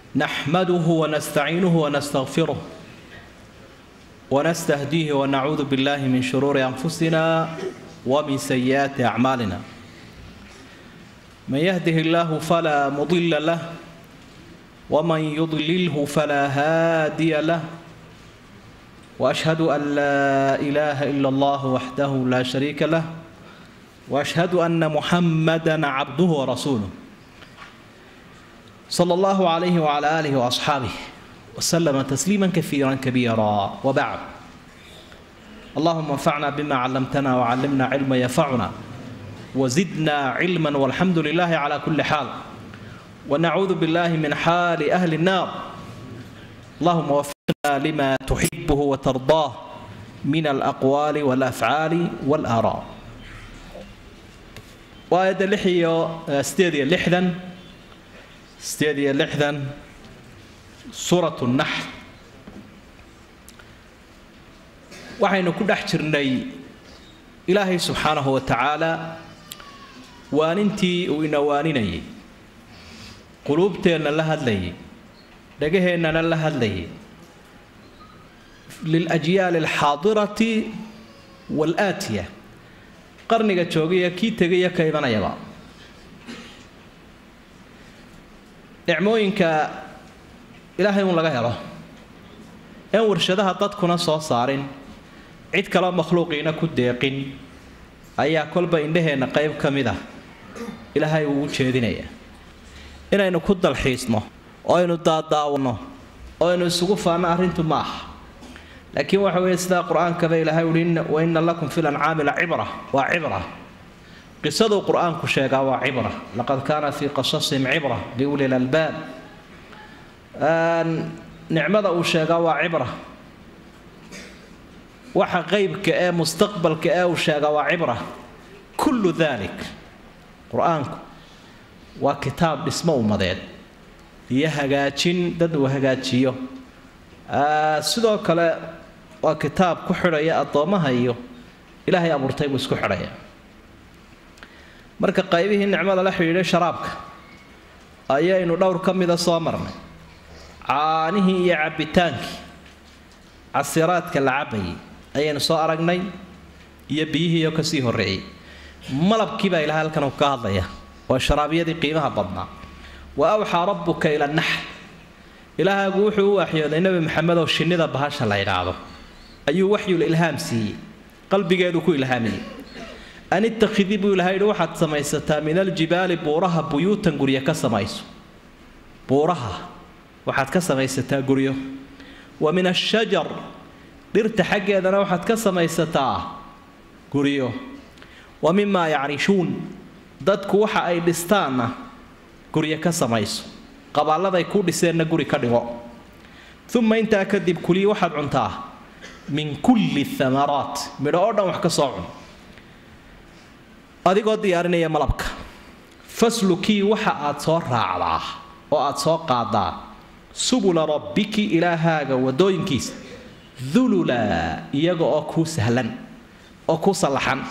نحمده ونستعينه ونستغفره ونستهديه ونعوذ بالله من شرور أنفسنا ومن سيئات أعمالنا من يهده الله فلا مضل له ومن يضلله فلا هادي له واشهد ان لا اله الا الله وحده لا شريك له واشهد ان محمدا عبده ورسوله صلى الله عليه وعلى اله واصحابه وسلم تسليما كثيرا كبيرا وبعد اللهم انفعنا بما علمتنا وعلمنا علما ينفعنا وزدنا علما والحمد لله على كل حال ونعوذ بالله من حال اهل النار اللهم وفقنا لما تحبه وترضاه من الأقوال والأفعال والآراء وآية لحية استيديا لحدا استيديا لحدا سورة النحل waxaynu ku dhex jirnay ilaahay subxaanahu wa tacaala waanintii uu ina waaninayay quluubteenna la hadlayay dhagaheennana la hadlayay liljyaali alxaadirati waalaatiya qarniga joogaya kii tegaya ka imanayaba nicmooyinka ilaahay uun laga helo een warshadaha dadkuna soo saarin cid kaloo makhluuqiina ku deeqin ayaa kolba indhaheenna qayb ka mid ah ilaahay uu u jeedinaya inaynu ku dalxiisno oo aynu daadaawano oo aynu isugu faanno arrintu ma aha laakiin waxa weeye sidaa qur-aankaba ilaahay uhi wa inna lakum fi lancaami la cibra waa cibra qisaduu qur-aanku sheegaa waa cibra laqad kaana fii qasasihim cibra liuli lalbaab nicmada uu sheegaa waa cibra waxa qeybka ee mustaqbalka ee uu sheegaa waa cibra kullu dalik qur-aanku waa kitaab dhismo ummadeed iyo hagaajin dad uu hagaajiyo sidoo kale waa kitaab ku xidhaya addoommaha iyo ilaahay abuurtay buu isku xidhaya marka qaybihii nicmada la xidhiidhay sharaabka ayaynu dhowr ka mida soo marnay caanihii iyo cabbitaankii casiraadka la cabayay ayaynu soo aragnay iyo biyihiioo kasii horreeyey malabkii baa ilahay halkan ka hadlaya waa sharaabyadii qiimaha badnaa wa awxaa rabbuka ila naxl ilaahaagu wuxuu u waxyooday nebi maxamed oo shinnida bahasha la idhaahdo ayuu waxyul ilhaam siiyey qalbigeedu ku ilhaamiyey an ittakhidii buu ilahay yidhi waxaad samaysataa min aljibaali buuraha buyuutan guryo ka samayso buuraha waxaad ka samaysataa guryo wa min ashajar dhirta xaggeedana waxaad ka samaysataa guryo wa mimaa yacrishuun dadku waxa ay dhistaanna guryo ka samayso qabaaladay ku dhiseenna guri ka dhigo uma intaa kadib kulii waxaad cuntaa min kulli amaraat midho oo dhan wax ka soo cun adigoo diyaarinaya malabka faslukii waxa aad soo raacdaa oo aad soo qaadaa subula rabbiki ilaahaaga wadooyinkiisa dulula iyaga oo kuu sahlan oo kuu sallaxan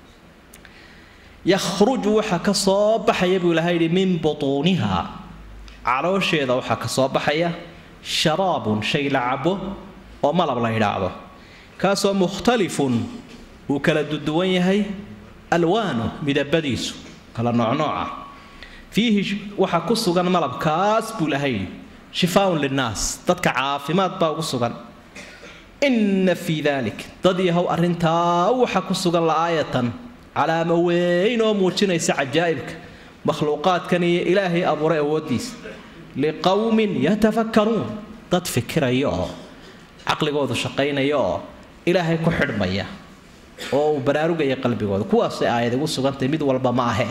yakhruju waxa ka soo baxaya buu ilahay yidhi min butuuniha caloosheeda waxaa ka soo baxaya sharaabun shay la cabo oo malab la yidhaahdo kaasoo mukhtalifun uu kala duduwan yahay alwaanu midabadiisu kala noocnooca fiihi waxaa ku sugan malabkaas buu ilahay yidhi shifaaun linnaas dadka caafimaad baa ugu sugan inna fii dalik dad yahow arrintaa waxa ku sugan la'aayatan calaamo weyn oo muujinaysa cajaa'ibka makhluuqaadkan iyo ilaahay abuuray awooddiisa liqowmin yatafakkaruun dad fikiraya oo caqligoodu shaqaynaya oo ilaahay ku xidhmaya oo uu baraarugaya qalbigooda kuwaasay aayad igu sugantay mid walba ma ahe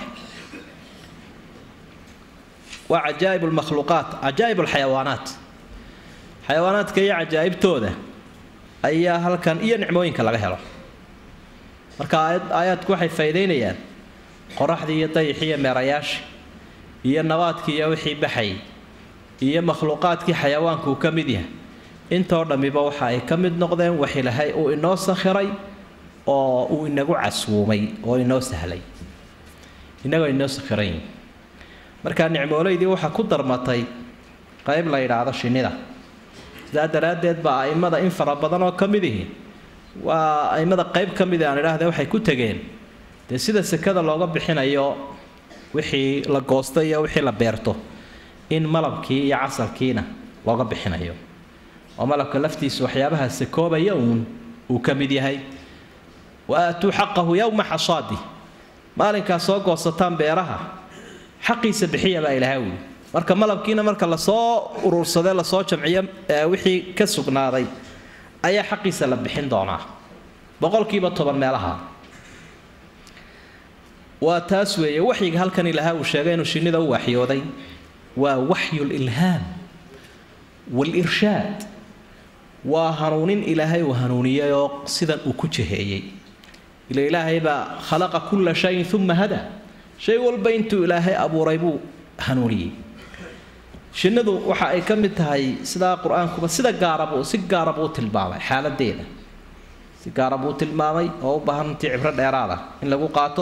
waa cajaa'ib lmakhluuqaat cajaa'ib alxayawaanaat xayawaanaadka iyo cajaa'ibtooda ayaa halkan iyo nicmooyinka laga helo marka aayaadku waxay faa'iidaynayaan qoraxdii iyo dayixii iyo meerayaashii iyo nabaadkii iyo wixii baxayay iyo makhluuqaadkii xayawaanku uu ka mid yahay intoo dhammiba waxa ay ka mid noqdeen wax ilaahay uu inoo sakhiray oo uu inagu caswuumay oo inoo sahlay innagoo inoo sakhiran yihin markaa nicmoolaydii waxaa ku darmatay qayb la yidhaahdo shinnida sidaa daraaddeed baa a'immada in fara badan oo ka mid ihi waa a'immada qayb ka mid aan idhaahde waxay ku tegeen dee sida sekada looga bixinayo wixii la goosto iyo wixii la beerto in malabkii iyo casalkiina looga bixinayo oo malabka laftiisa waxyaabaha sakoobaya uun uu ka mid yahay wa aatuu xaqahu yowma xasaadi maalinkaa soo goosataan beeraha xaqiisa bixiya baa ilaahay wuli marka malabkiina marka lasoo urursade lasoo jamciyo wixii ka sugnaaday ayaa xaqiisa la bixin doonaa boqolkiiba toban meelaha waa taas weeye waxyiga halkan ilaaha uu sheegay inuu shinnida u waxyooday waa waxyu lilhaam walirshaad waa hanuunin ilaahay uu hanuuniyey oo sidan uu ku jaheeyey ila ilaahay baa khalaqa kulla shayin uma hada shay walba intuu ilaahay abuuray buu hanuuniyey shinnidu waxa ay ka mid tahay sidaa qur-aankuba sida gaarabuu si gaara buu tilmaamay xaaladeeda si gaara buu tilmaamay oo u baahan intii cibro dheeraada in lagu qaato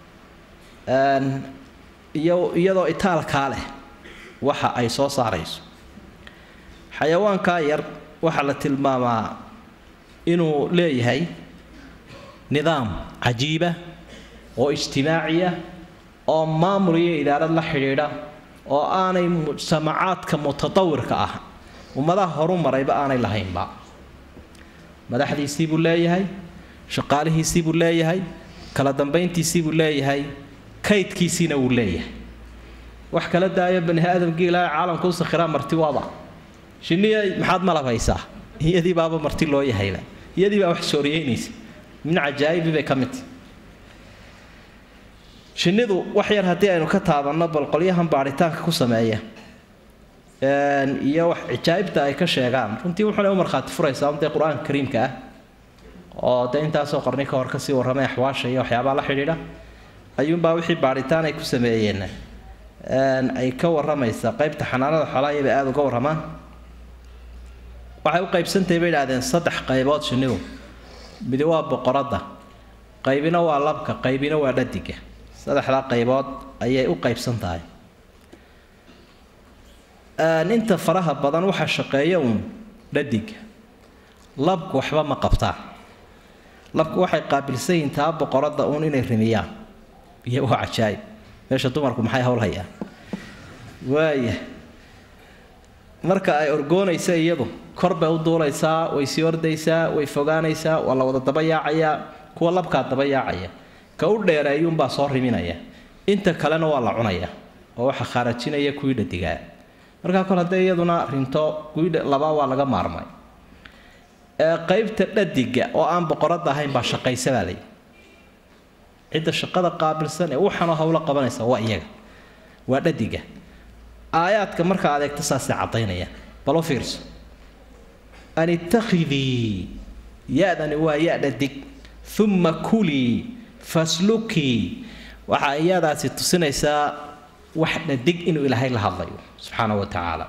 iyo iyadoo itaalkaa leh waxa ay soo saarayso xayawaankaa yar waxaa la tilmaamaa inuu leeyahay nidaam cajiiba oo ijtimaaciya oo maamul iyo idaarad la xidhiidha oo aanay mujtamacaadka mutatawirka ah ummadaha horu marayba aanay lahaynba madaxdiisii buu leeyahay shaqaalihiisii buu leeyahay kala dambayntiisii buu leeyahay kaydkiisiina wuu leeyahay wax kala daayo bani aadamkii ilaahay caalamka u sakhiraa marti waaba shinniya maxaad malab haysaa iyadii baaba marti loo yahayba iyadii baa wax sooriyeynaysa min cajaa'ibi bay ka mid tahy shinnidu wax yar haddii aynu ka taabanno bal qolyahan baadhitaanka ku sameeya iyo wax cijaa'ibta ay ka sheegaan runtii wuxuna u markhaati furaysaa dee qur-aanka kariimka ah oo dee intaasoo qarni ka hor kasii warramay axwaasha iyo waxyaabaha la xidhiidha ayuunbaa wixii baadhitaan ay ku sameeyeen ay ka warramaysaa qaybta xanaanada xoolaha iyabay aada uga warramaan waxay u qaybsantahay bay idhahdeen saddex qaybood shinnidu midi waa boqoradda qaybina waa labka qaybina waa dhadiga saddexdaa qaybood ayay u qaybsan tahay inta faraha badan waxaa shaqeeya uun dhadiga labku waxba ma qabtaan labku waxay qaabilsan yihiin taa boqoradda uun inay rimiyaan iyo waa cajaayib meesha dumarku maxay hawl hayaan waaya marka ay orgoonaysa iyadu kor bay u duulaysaa way sii ordaysaa way fogaanaysaa waa la wada daba yaacayaa kuwa labkaa daba yaacaya ka u dheereeyuunbaa soo riminaya inta kalena waa la cunaya oo waxa khaarajinaya kuwii dhadigaa markaa kol haddee iyaduna rinto kuwii labaa waa laga maarmay qaybta dhadiga oo aan boqoradda ahayn baa shaqaysa baa layidhi cidda shaqada qaabilsan ee waxanoo hawlo qabanaysa waa iyaga waa dhadiga aayaadka marka adeegto saasay caddaynayaan bal u fiirso an ittakhidii ya-dani waa ya dhadig uma kulii faslukii waxaa iyadaasi tusinaysaa wax dhadig inuu ilaahay la hadlayo subxaana wa tacaala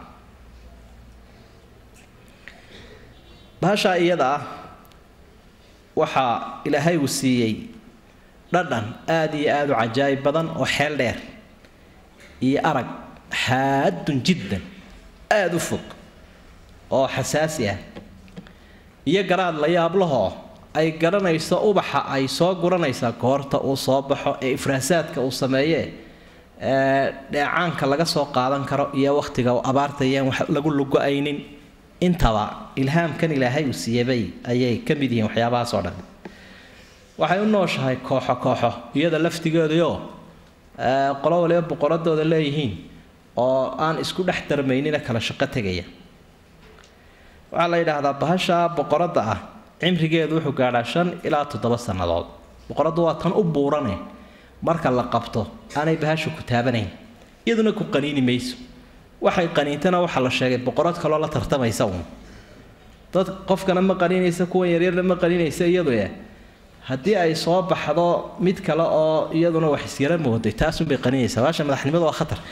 bahashaa iyada ah waxaa ilaahay uu siiyey dhadhan aada iyo aada u cajaayib badan oo xeel dheer iyo arag xaadun jiddan aada u fog oo xasaasi ah iyo garaad la yaablahoo ay garanayso ubaxa ay soo guranaysaa goorta uu soo baxo ee ifraasaadka uu sameeye dheecaanka laga soo qaadan karo iyo wakhtiga abaarta iyaan wax lagu lugo-aynin intaba ilhaamkan ilaahay uu siiyabay ayay ka mid yihiin waxyaabahaas oo dhan waxay u nooshahay kooxo kooxo iyada laftigeedaoo qolo waliba boqoradooda leeyihiin oo aan isku dhex darmaynina kala shaqo tegaya waxaa la yidhaahdaa bahasha boqoradda ah cimrigeedu wuxuu gaadhaa shan ilaa toddoba sannadood boqoraddu waa tan u buurane marka la qabto aanay bahasha ku taabanayn iyaduna ku qaniini mayso waxay qaniintana waxaa la sheegay boqorad kaloo la tartamaysa uun dad qofkana ma qaniinaysa kuwan yaryarna ma qaniinaysa iyadu eh haddii ay soo baxdo mid kale oo iyaduna wax isyara mooday taasunbay qaniinaysaa baasha madaxnimadu waa khatar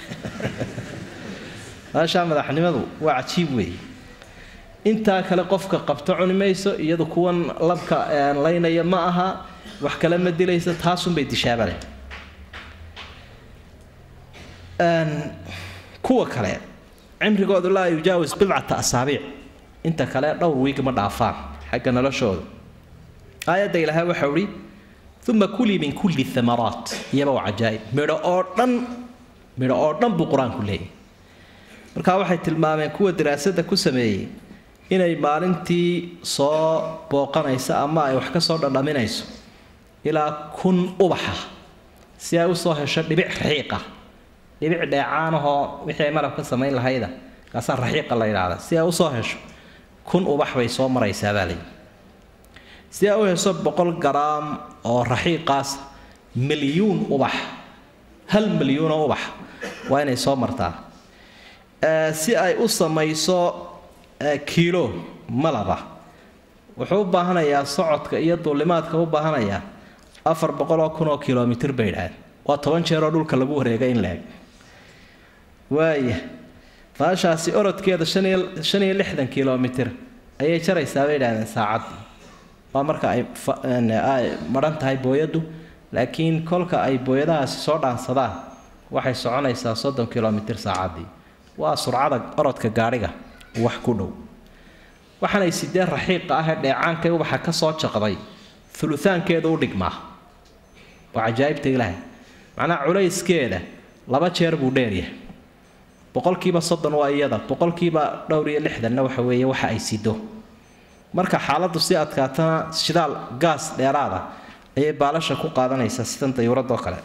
baasha madaxnimadu waa cajiib weeye intaa kale qofka qabto cuni mayso iyadu kuwan labka laynaya ma aha wax kale ma dilaysa taasunbay dishaabale kuwa kale cimrigoodu laa yujaawis bidcata asaabiic inta kale dhowr wiig ma dhaafaan xagga noloshooda aayadda ilaahay waxau ihi uma kulii min kulli amaraat iyaba waa cajaa'ib midho oo dhan midho oo dhan buu qur-aanku leeyahy markaa waxay tilmaameen kuwa daraasada ku sameeyey inay maalintii soo booqanayso ama ay wax ka soo dhadhaminayso ilaa kun ubaxa si ay usoo hesho dhibic raxiiqa dhibic dheecaanahoo wixii ay malab ka samayn lahayda kaasaa raxiiqa la yidhaahda si ay usoo hesho kun ubax bay soo maraysaa baa layidhi si ay u hesho boqol garaam oo raxiiqaas milyuun ubax hal milyuunoo ubax waa inay soo martaa si ay u samayso kiilo malaba wuxuu u baahanayaa socodka iyo duulimaadka u baahanayaa afar boqoloo kun oo kilomitr bay idhaaheen waa toban jeeroo dhulka lagu wareega in la eg waaya faashaasi orodkeeda shan iyo lixdan kilomitr ayay jaraysaa bay idhahdeen saacaddii waa marka ay madhan tahay booyaddu laakiin kolka ay booyadahaasi soo dhaansadaan waxay soconaysaa soddon kilomitr saacaddii waa surcada orodka gaadhiga wax ku dhow waxaanay sidee raxiiqa ah ee dheecaankay ubaxa ka soo jaqday uluaankeedu u dhigmaa waa cajaa'ibta ilaahay macnaha culayskeeda laba jeer buu dheeryahay boqolkiiba soddon waa iyada boqolkiiba dhowr iyo lixdanna waxa weeye waxa ay sido marka xaaladdu si adkaatana shidaal gaas dheeraada ayay baalasha ku qaadanaysaa sidan dayuuradoo kale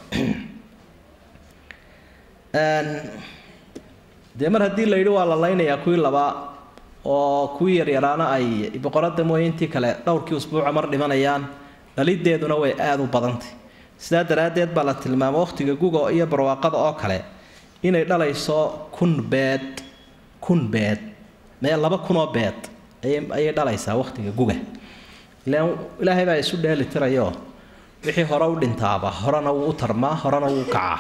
dee mar haddii la yidhi waa la laynayaa kuwii labaa oo kuwii yaryaraana ay boqorada mooye intii kale dhowrkii usbuuca mar dhimanayaan dhalideeduna way aada u badantay sidaa daraaddeed baa la tilmaama wakhtiga guga iyo barwaaqada oo kale inay dhalayso kun beed kun beed mee laba kunoo beed ayay dhalaysaa wakhtiga guga ilaan ilaahay baa isu dheeli tirayo wixii hore u dhintaaba horena wuu u tarmaa horena wuu kacaa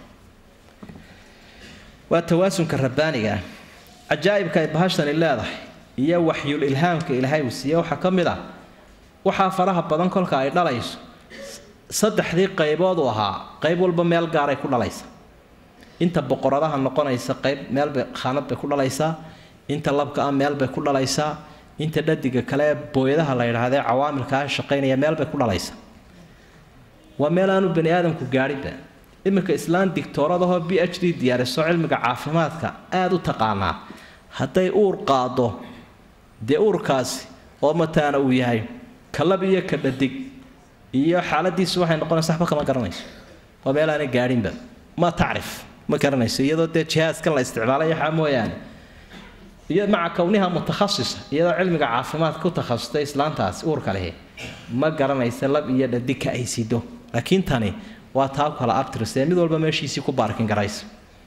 waa tawaasunka rabbaaniga ah cajaa'ibka ay bahashani leedahay iyo waxyul ilhaamka ilaahay uu siiye waxaa ka mid ah waxaa faraha badan kolka ay dhalayso saddexdii qaybood uu ahaa qayb walba meel gaaray ku dhalaysa inta boqoradaha noqonaysa qayb meelbay khaanad bay ku dhalaysaa inta labka ah meel bay ku dhalaysaa inta dhadiga kale ee booyadaha la yidhaahdee cawaamilkaa shaqaynaya meel bay ku dhalaysaa waa meel aanu bani aadamku gaadhinba iminka islaan digtooradahoo b h d diyaariso cilmiga caafimaadka aada u taqaanaa hadday uur qaado dee uurkaasi oo mataana uu yahay kalab iyo ka dhadig iyo xaaladiisu waxay noqonaysa waxba kama garanayso waa meel aanay gaadhinba ma tacrif ma garanayso iyadoo dee jihaaskan la isticmaalay waxaa mooyaane iyo maca kowniha mutakhasisa iyadoo cilmiga caafimaadka ku takhasustay islaantaasi uurka lehi ma garanaysa lab iyo dhadig ka ay sido laakiin tani waa taa kala abtirsee mid walba meeshiisii ku baarkin garaysa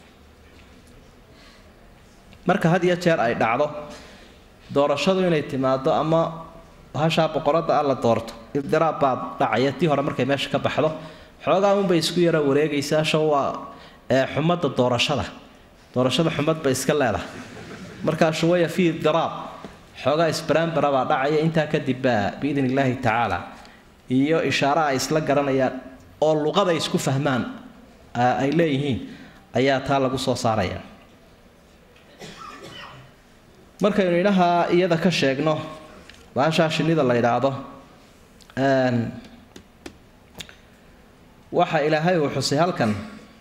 marka had iyo jeer ay dhacdo doorashadu inay timaado ama hashaa boqorada ah la doorto ibdiraab baa dhacaya tii hore markay meesha ka baxdo xoogaa unbay isku yara wareegaysaa sha waa xumadda doorashada doorashada xumad bay iska leedahay markaa shuwaya fii ibdiraab xoogaa isbaraanbara baa dhacaya intaa kadib baa biidn illaahi tacaala iyo ishaara ay isla garanayaan oo luqada isku fahmaan ay leeyihiin ayaa taa lagu soo saaraya markaynu idhaha iyada ka sheegno baashaa shinnida la yidhaahdo waxa ilaahay uu xusay halkan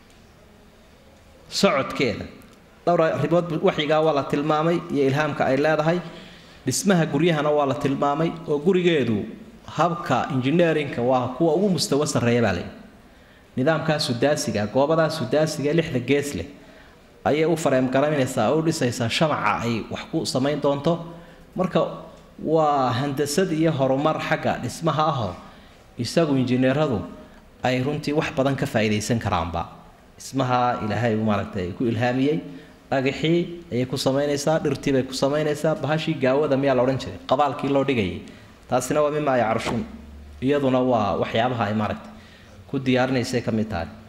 socodkeeda dhowr arrimood waxyigaa waa la tilmaamay iyo ilhaamka ay leedahay dhismaha guryahana waa la tilmaamay oo gurigeedu habka injineerinka waa kuwa ugu mustawo sarreeya baa layidhi nidaamkaa sudaasiga goobadaa sudaasiga lixda gees leh ayay u fareemgaraynaysaa oo u dhisaysaa shamaca ay wax ku samayn doonto marka waa handasad iyo horumar xagga dhismaha ahoo isagu injineeradu ay runtii wax badan ka faa'iidaysan karaanba dhismaha ilaahay uu maaragtay ku ilhaamiyey dhagaxii ayay ku samaynaysaa dhirtii bay ku samaynaysaa bahashii gaawada miyaa la odhan jiray qabaalkii loo dhigayay taasina waa mimaa yacrushun iyaduna waa waxyaabaha ay maaragtay ku diyaarinaysay ka mid tahay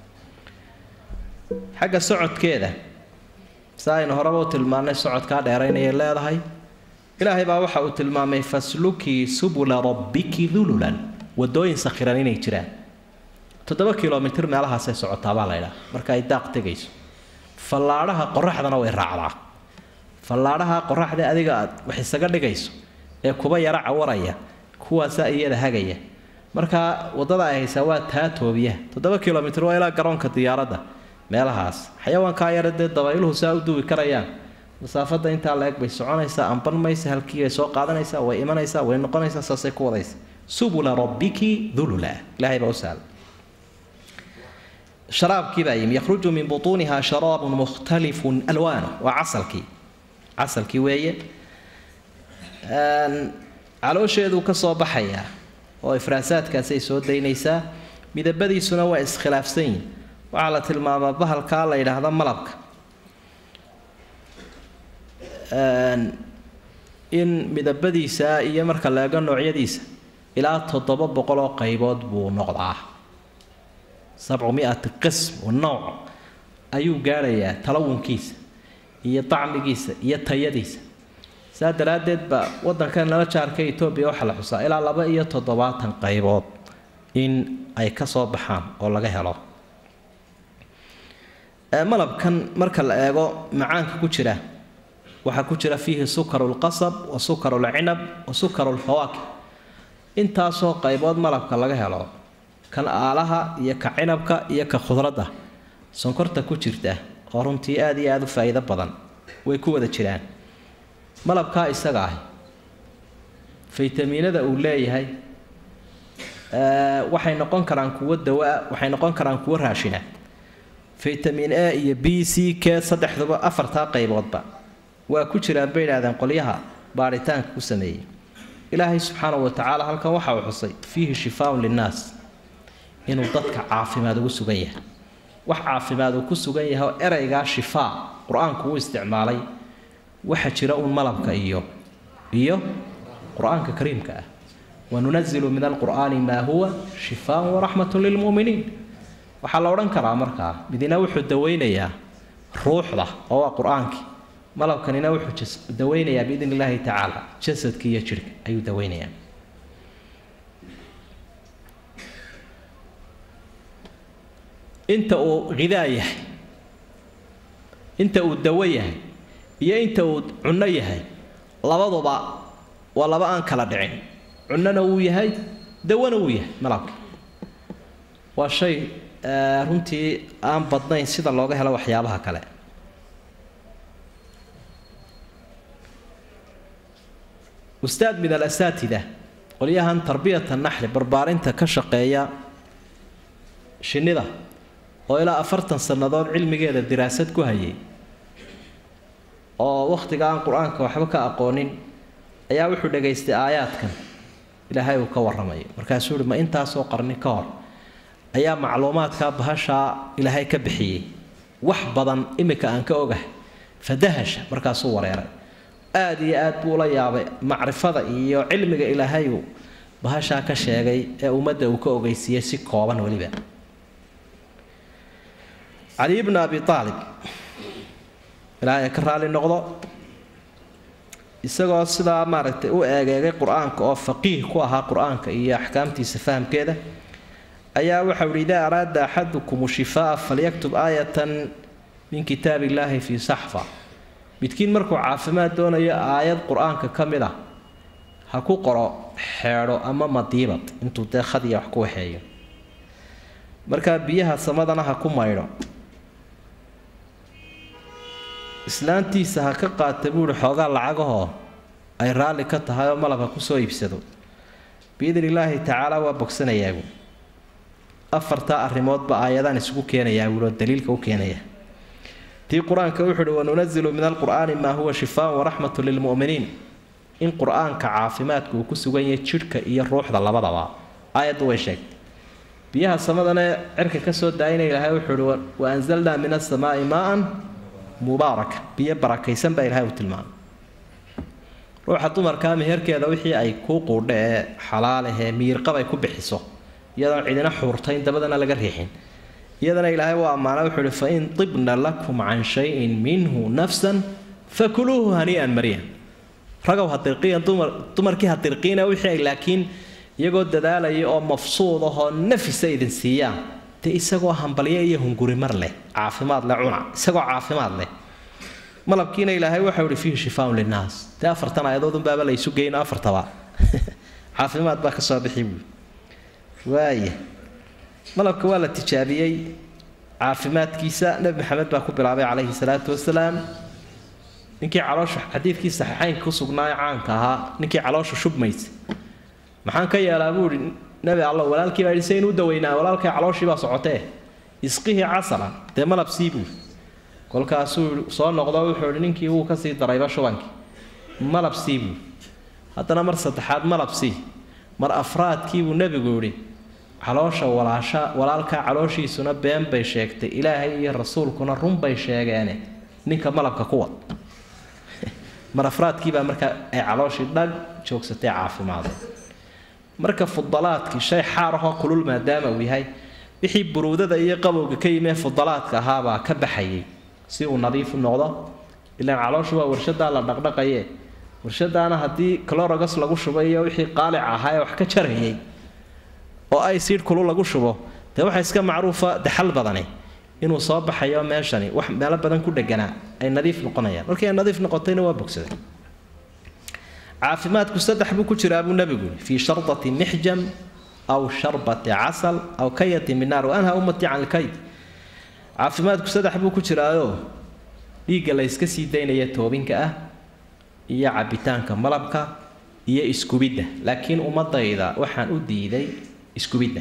xagga socodkeeda si aynu horeba u tilmaannay socodkaa dheeraynayay leedahay ilaahay baa waxa uu tilmaamay faslukii subula rabbiki dululan wadooyin sakhiran inay jiraan toddoba kilomitr meelahaasay socotaa baa la ydhaha marka ay daaq tegayso fallaadhaha qoraxdana way raacdaa fallaadhaha qoraxda adiga aad wax isaga dhigayso ee kuba yara cawaraya kuwaasaa iyada hagaya marka waddada ay haysaa waa taa toobiya toddoba kilomitr waa ilaa garoonka diyaaradda meelahaas xayawaankaa yara dee dabayluhu saa u duwi karayaan masaafadda intaa la eg bay soconaysaa amban maysa halkii bay soo qaadanaysaa way imanaysaa way noqonaysaa saasay ku wadaysa subula rabbiki dulula ilahay baa u sahla sharaabkii baa yimi yakhruju min butuuniha sharaabun mukhtalifun alwaanu waa casalkii casalkii weeye caloosheeduu ka soo baxayaa oo ifraasaadkaasay soo daynaysaa midabadiisuna waa iskhilaafsan yihin waxaa la tilmaamaa bahalkaa la yidhaahdo malabka in midabadiisa iyo marka la ego noocyadiisa ilaa toddoba boqol oo qaybood buu noqdaa sabcu mi-ati qism wa nooc ayuu gaadhayaa talawunkiisa iyo dacmigiisa iyo tayadiisa saa daraaddeed baa waddankan nala jaarka etoobiya waxaa la xusaa ilaa laba iyo toddobaatan qaybood in ay ka soo baxaan oo laga helo malabkan marka la eego macaanka ku jira waxaa ku jira fiihi sukaru lqasab wa sukaru lcinab wa sukaru lfawaakih intaasoo qaybood malabka laga helo kan aalaha iyo ka cinabka iyo ka khudradda sonkorta ku jirta oo runtii aada iyo aada u faa'iido badan way ku wada jiraan malabkaa isaga ahi faytamiinada uu leeyahay waxay noqon karaan kuwo dawaa waxay noqon karaan kuwo raashina faytamin a iyo b c k saddexduba afartaa qayboodba waa ku jiraan bay idhahdeen qolyaha baaritaanka ku sameeyey ilaahay subxaanahu wa tacaala halkan waxa uu xusay fiihi shifaaun linnaas inuu dadka caafimaad ugu sugan yahay wax caafimaad uu ku sugan yahay oo ereygaa shifaa qur-aanku uu isticmaalay waxa jira uun malabka iyo iyo qur-aanka kariimka ah wanunazilu min alqur'aani maa huwa shifaan waraxmatun lilmu'miniin waxaa la odhan karaa markaa midina wuxuu daweynayaa ruuxda oo waa qur-aankii malabkanina wuxuu daweynayaa biidn illaahi tacaala jasadka iyo jirhka ayuu daweynayaa inta uu hidaa yahay inta uu dawo yahay iyo inta uu cunno yahay labaduba waa laba aan kala dhicin cunnona wuu yahay dawona wuu yahay malabka waa shay runtii aan badnayn sida looga helo waxyaabaha kale ustaad min alasaatida qolyahan tarbiyata naxli barbaarinta ka shaqeeya shinnida oo ilaa afartan sannadood cilmigeeda diraasad ku hayay oo wakhtiga aan qur-aanka waxba ka aqoonin ayaa wuxuu dhegaystay aayaadkan ilaahay uu ka warramayo markaasuu uhi ma intaasoo qarni ka hor ayaa macluumaadkaa bahashaa ilaahay ka bixiyey wax badan imika aan ka ogahay fadahasha markaasuu wareeray aada iyo aad buu ula yaabay macrifada iyo cilmiga ilaahayuu bahashaa ka sheegay ee ummadda uu ka ogeysiiyey si kooban weliba cali bna abi aalib ilaahay ka raali noqdo isagoo sidaa maaragtay u eegeegay qur-aanka oo faqiih ku ahaa qur-aanka iyo axkaamtiisa fahamkeeda ayaa waxau ihi idaa araada axadukum shifaa falyaktub aayatan min kitaab illaahi fii saxfa midkiin markuu caafimaad doonayo aayad qur-aanka ka mid ah ha ku qoro xeedho ama madiibad intuu dee khadiya wax ku waxeeyo markaa biyaha samadana ha ku maydho islaantiisa ha ka qaata buuhi xoogaa lacagahoo ay raalli ka tahay oo malab ha kusoo iibsado biidn illaahi tacaala waa bogsanayaabu afartaa arrimoodba aayadaan isugu keenayaa buuhi oo daliilka u keenaya tii qur-aanka wuxu uhi wanunazilu min alqur'aani maa huwa shifaan waraxmatu lilmu'miniin in qur-aanka caafimaadku uu ku sugan yahay jidhka iyo ruuxda labadaba aayaddu way sheegtay biyaha samadana cirka ka soo daayina ilaahay wuxuu uhi wa anzalnaa min asamaai maaan mubaaraka biyo barakaysan baa ilahay uu tilmaamay ruuxa dumarkaa meherkeeda wixii ay kuu quudha ee xalaalahee miirqab ay ku bixiso iyadoon cidina xuurtayn dabadana laga riixin iyadana ilaahay waa ammaana wuxuu uhi fain tibna lakum can shayin minhu nafsan fakuluuhu hanii'an mariyan ragow hadirqiyan dumar dumarkii hadirqiina wixii ay laakiin iyagoo dadaalaya oo mafsuud ahoo nafisa idin siiyaan dee isagoo hambalyo iyo hungurimar leh caafimaad leh cuna isagoo caafimaad leh malabkiina ilaahay waxau ihi fiihi shifaaun linnaas dee afartan aayadoodunbaaba la isu geyno afartaba caafimaad baa ka soo bixi buui waaya malabka waa la tijaabiyey caafimaadkiisa nebi maxamed baa ku bilaabay calayhi salaatu wasalaam ninkii caloosha xadiidkii saxiixaynka ku sugnaaye caanka ahaa ninkii caloosha shubmaysa maxaan ka yeelaa buu ihi nebi alla walaalkii baa yidhi saynu u daweynaa walaalkay calooshii baa socotee isqihii casalan dee malab sii buui kolkaasuu soo noqdo wuxuu ihi ninkii wuu kasii darayba shubankii malab sii buui haddana mar saddexaad malab sii mar afraadkiibuu nebigu yidhi caloosha walaasha walaalkaa calooshiisuna been bay sheegtay ilaahay iyo rasuulkuna run bay sheegeene ninka malabka kuwad mar afraadkiibaa markaa ay calooshii dhag joogsatay caafimaada marka fudalaadkii shay xaar ahoo kulul maadaama uu yahay wixii buruudada iyo qabowga ka yimee fudalaadka ahaabaa ka baxayay si uu nadiif u noqdo ilaan calooshu waa warshadaa la dhaqdhaqaye warshadaana haddii clorogas lagu shubay iyo wixii qaalic ahaa ee wax ka jarayay oo ay siidh kulu lagu shubo dee waxaa iska macruufa daxal badani inuu soo baxayo meeshani wax meelo badan ku dheganaa ay nadiif noqonayaan markii ay nadiif noqotayna waa bogsaday caafimaadku saddex buu ku jiraa buu nebigu yidhi fii shardati mixjam aw sharbati casal aw kayati min naar waanha ummati can lkayd caafimaadku saddex buu ku jiraayoo dhiigga la yska sii daynaya toobinka ah iyo cabitaanka malabka iyo iskubidda laakiin ummadayda waxaan u diiday iskubidda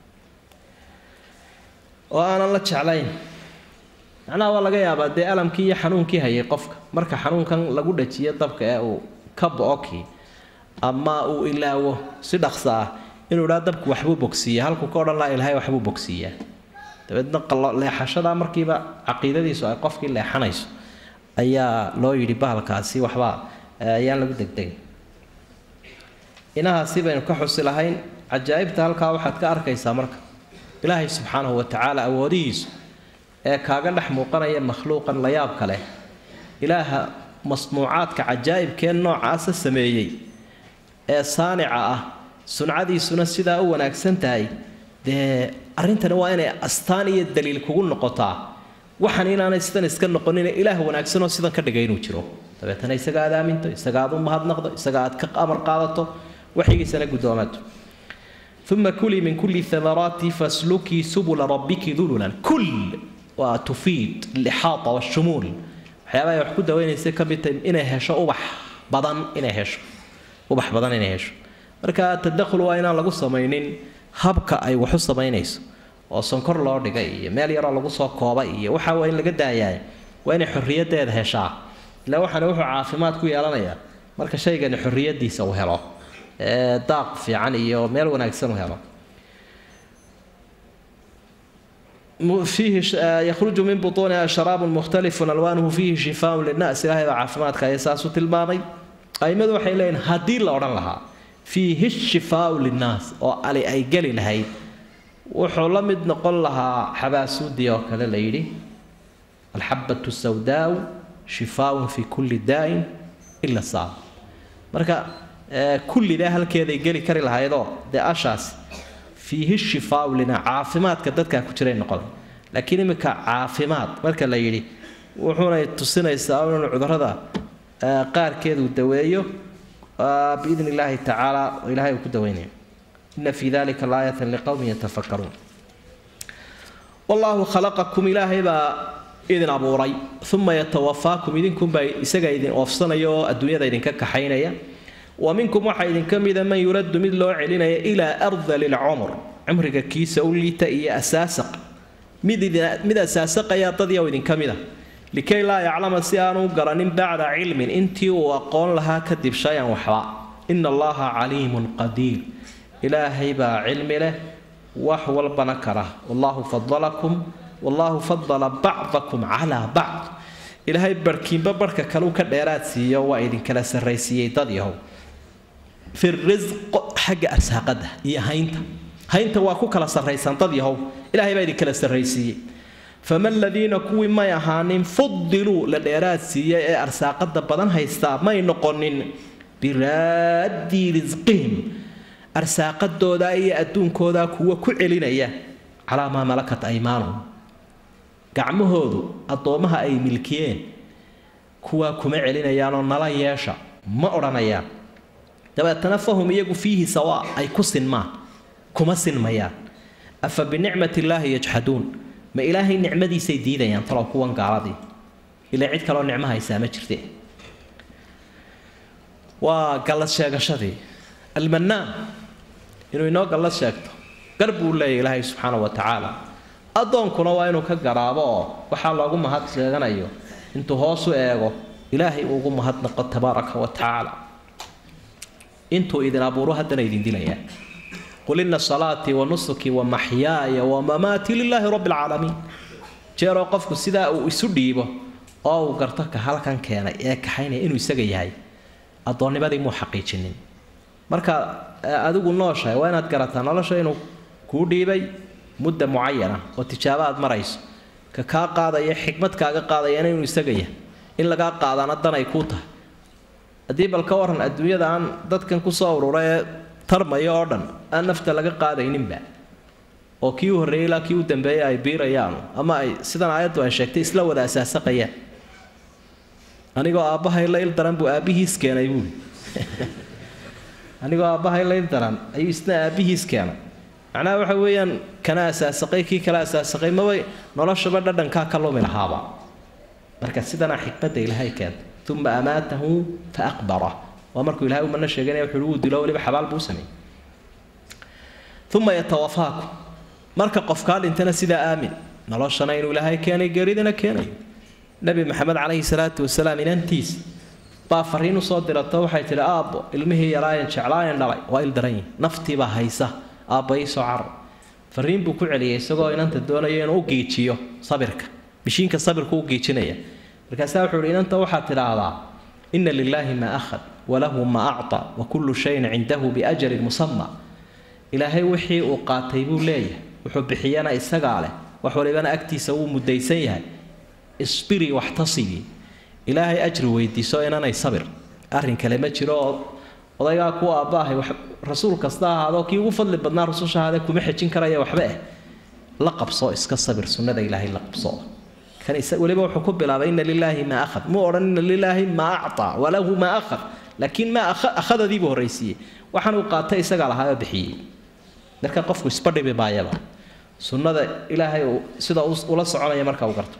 oo aanan la jeclayn macnaha waa laga yaabaa dee alamkii iyo xanuunkii hayay qofka marka xanuunkan lagu dhajiyo dabka ee uu ka bo-okii ama uu ilaawo si dhaqso ah inuu idhaa dabku waxbuu bogsiiya halkuu ka odhan laha ilaahay waxbuu bogsiiyaa dabeedna leexashadaa markiiba caqiidadiisu ay qofkii leexanayso ayaa loo yidhi bahalkaasi waxbaa ayaan lagu degdegay inahaasi baynu ka xusi lahayn cajaa'ibta halkaa waxaad ka arkaysaa marka ilaahay subxaanahu wa tacaala awoodihiisu ee kaaga dhex muuqanaya makhluuqan la yaabka leh ilaaha masnuucaadka cajaa'ibkee noocaasa sameeyey ee saanica ah suncadiisuna sidaa u wanaagsan tahay dee arrintani waa inay astaan iyo daliil kugu noqotaa waxaan inaanay sidan iska noqonin ilaah wanaagsanoo sidan ka dhigay inuu jiro dabeetana isaga aad aaminto isaga aad u mahadnaqdo isaga aad ka amar qaadato waxyigiisana guddoomato uma kulii min kulli thamaraati faslukii subula rabbiki dululan kul waa tufiid lixaata washumuul waxyaabaha ay wax ku daweynaysa ka mid tahay inay hesho ubax badan inay hesho ubax badan inay hesho marka tadakhul waa inaan lagu samaynin habka ay wax u samaynayso oo sonkor loo dhigay iyo meel yaroo lagu soo koobay iyo waxa waa in laga daayaay waa inay xorriyadeeda heshaa ilaa waxaana wuxuu caafimaad ku yeelanayaa marka shaygani xorriyadiisa uu helo ee daaq fiican iyo meel wanaagsan uu helo فيه يخرج من بطونها شراب مختلف ألوانه فيه شفاء للناس إلهي وعافمات كأساس تلمامي أي ماذا وحي لين هدي لوران لها فيه الشفاء للناس أو علي أي قلي لهي wuxuu la mid noqon lahaa xabaasuudii oo kale la yidhi alxabatu sawdaau shifaaun fi kulli daa'in ila saab marka kullidaa halkeeday geli kari lahaydoo dee ashaas fiihi shifaau lina caafimaadka dadkaa ku jiray noqon laakiin iminka caafimaad marka la yidhi wuxuunay tusinaysaa inuu cudurada qaarkeedu daweeyo biidni illaahi tacaala oo ilahay uu ku daweynayo إن في ذلك لآية لقوم يتفكرون والله خلقكم إلهي با إذن أبوري ثم يتوفاكم إذن كن با إساقا إذن أفصنا يو الدنيا إذن ككحينيا ومنكم واحد إذن كم إذا من يرد من لو علينا إلى أرض للعمر عمرك كيس أولي تأي أساسق مذا أساسق يا تضيا إذن كم إذا لكي لا يعلم سيانو قرن بعد علم انتي وقول لها كذب شيئا وحوا إن الله عليم قدير ilaahay baa cilmi leh wax walbana kara wallaahu fadalakum wallaahu fadala bacdakum calaa bacd ilaahay barhkiinba barhka kaleu ka dheeraad siiyo waa idinkala sarraysiiyey dad yahow fi risq xagga arsaaqada iyo haynta haynta waa ku kala sarraysan dad yahow ilaahay baa idinkala sarraysiiyey fama aladiina kuwii may ahaanin fudiluu la dheeraad siiyey ee arsaaqada badan haystaa may noqonin biraaddii risqihim arsaaqadooda iyo adduunkooda kuwa ku celinaya calaa maa malakat aymaanuhum gacmahoodu addoommaha ay milkiyeen kuwaa kuma celinayaanoo nala yeesha ma odhanayaan dabeetana fahum iyagu fiihi sawaa ay ku sinmaan kuma sinmayaan afa binicmati illaahi yajxaduun ma ilaahay nicmadiisay diidayaan talow kuwan gaaladii ilaa cid kaloo nicmo haysaa ma jirte waa gallad sheegashadii almannaan inuu inoo gallad sheegto gar buu leeyahy ilaahay subxaana wa tacaala addoonkuna waa inuu ka garaabo oo waxaa loogu mahad sheeganayo intuu hoosu eego ilaahay uugu mahadnaqo tabaaraka wa tacaala intuu idin abuuro haddana idin dilayaa qul ina salaatii wa nusuki wa maxyaaya wa mamaatii lilaahi rabbi alcaalamiin jeeroo qofku sidaa uu isu dhiibo oo uu garto ka halkan keenay ee kaxaynaya inuu isaga yahay addoonnimadii muu xaqiijinin marka adigu nooshahay waa inaad garataa nolosha inuu kuu dhiibay mudda mucayana oo tijaabo aad marayso ka kaa qaadaya xikmad kaaga qaadayana inuu isaga yahay in lagaa qaadaana dan ay kuu tahay haddii bal ka waran adduunyada aan dadkan kusoo urura ee tarmaya oo dhan aan nafta laga qaadayninba oo kii u horreeyey ilaa kii u dambeeyey ay biirayaan ama ay sidan aayaddu ay sheegtay isla wada asaasaqayaan anigoo aabbahay la il daran buu aabbihiis keenay buuli anigoo aabbahay la il daran ayuu isna aabbihiis keenay macnaha waxa weeyaan kana asaasaqay kii kala asaasaqay maba noloshaba dhadhankaa ka lumi lahaaba marka sidanaa xikmadda ilaahay keentay uma amaatahu fa aqbara waa markuu ilahay umana sheeganaya wuxuu wuu dilo weliba xabaal buu sameeyey uma yatawafaaku marka qofkaa dhintana sidaa aamin noloshana inuu ilaahay keenay geeridana keenayo nabi maxamed calayhi salaatu wasalaam inantiis baa fariin usoo dirato waxay tidhi aabbo ilmihii yaraayan jeclaayan dhalay waa il daran yihi naftiibaa haysa aabba iisoo carar fariin buu ku celiyay isagoo inanta doonayo inuu u giijiyo sabirka mishiinka sabirku u giijinaya markaasaa wuxuu ihi inanta waxaad tidhaahdaa ina lilaahi maa akhad walahu maa acطa wa kullu shayin cindahu biajalin musama ilaahay wixii uu qaatay buu leeyahay wuxuu bixiyana isagaa leh wax walibana agtiisa wuu mudaysan yahay isbiri waxtasibii ilaahay ajri weydiiso inanay sabir arrin kale ma jiro oo odaygaa kuwa aabbaahay rasuul kasta ahaadoo kii ugu fadli badnaa rususha ahaadee kuma xejin karaya waxba eh la qabso iska sabir sunnada ilaahay la qabso kan weliba wuxuu ku bilaabay ina lilaahi maa akhad muu odhan ina lilaahi maa acطaa walahu maa akhad laakiin maa akhadadiibuu horraysiiyey waxaan uu qaatay isagaa lahaa oo bixiyey marka qofku isba dhibi maayaba sunnada ilaahay uu sida ula soconaya marka uu garto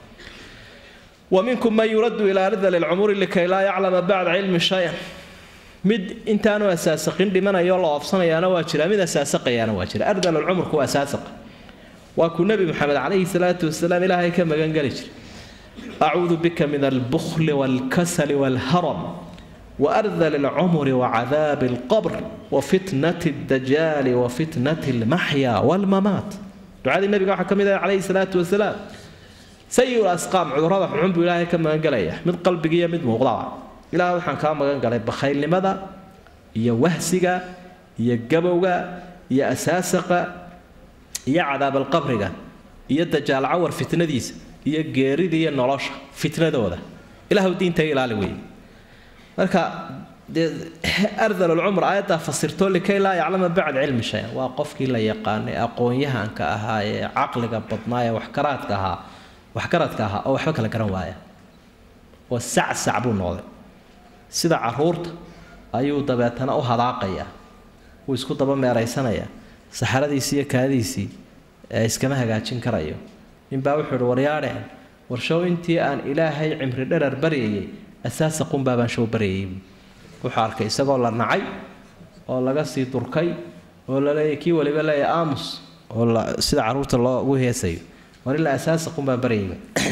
ومنكم من يرد إلى أرض العمر لكي لا يعلم بعد علم شيئا mid intaanu asaasaqin dhimanayo la oofsanayaana waa jira mid asaasaqayaana waa jira ardal alcumrku waa asaasaqa waa kuu nebi maxamed calayhi salaatu wasalaam ilaahay ka magan geli jiray acuudu bika min albukli waalkasali waalharam وأرذل العمر وعذاب القبر وفتنة الدجال وفتنة المحيا والممات دعاء النبي محمد عليه الصلاة والسلام sayi asqaam cudurrada xunxun buu ilaahay ka magan galaya mid qalbiga iyo mid muuqdaba ilaah waxaan kaa magan galay bakhaylnimada iyo wahsiga iyo gabowga iyo asaasaqa iyo cadaabalqabriga iyo dajaal cawar fitnadiisa iyo geerida iyo nolosha fitnadooda ilaahu diinta ilaali wey marka dee ardal alcumr aayaddaa fasirto likay laa yaclama bacd cilmi shay-an waa qofkii la yaqaanay aqoon-yahanka ahaa ee caqliga badnaa ee waxkaraadka ahaa waxgaradka ahaa oo waxba kala garan waaya oo sacsac buu noqday sida caruurta ayuu dabeetana u hadaaqayaa wuu isku daba meeraysanayaa saxaradiisii iyo kaadiisii ee iskama hagaajin karayo ninbaa wuxuu ihi waryaadheen warshow intii aan ilaahay cimri dherar baryayay asaasa qunbaa baan show baryayay wuxuu arkay isagoo la nacay oo laga sii durkay oo la leeyahy kii waliba leeyahy aamus oo sida caruurta loogu heesayo war ilaa asaasa qun baan baryayba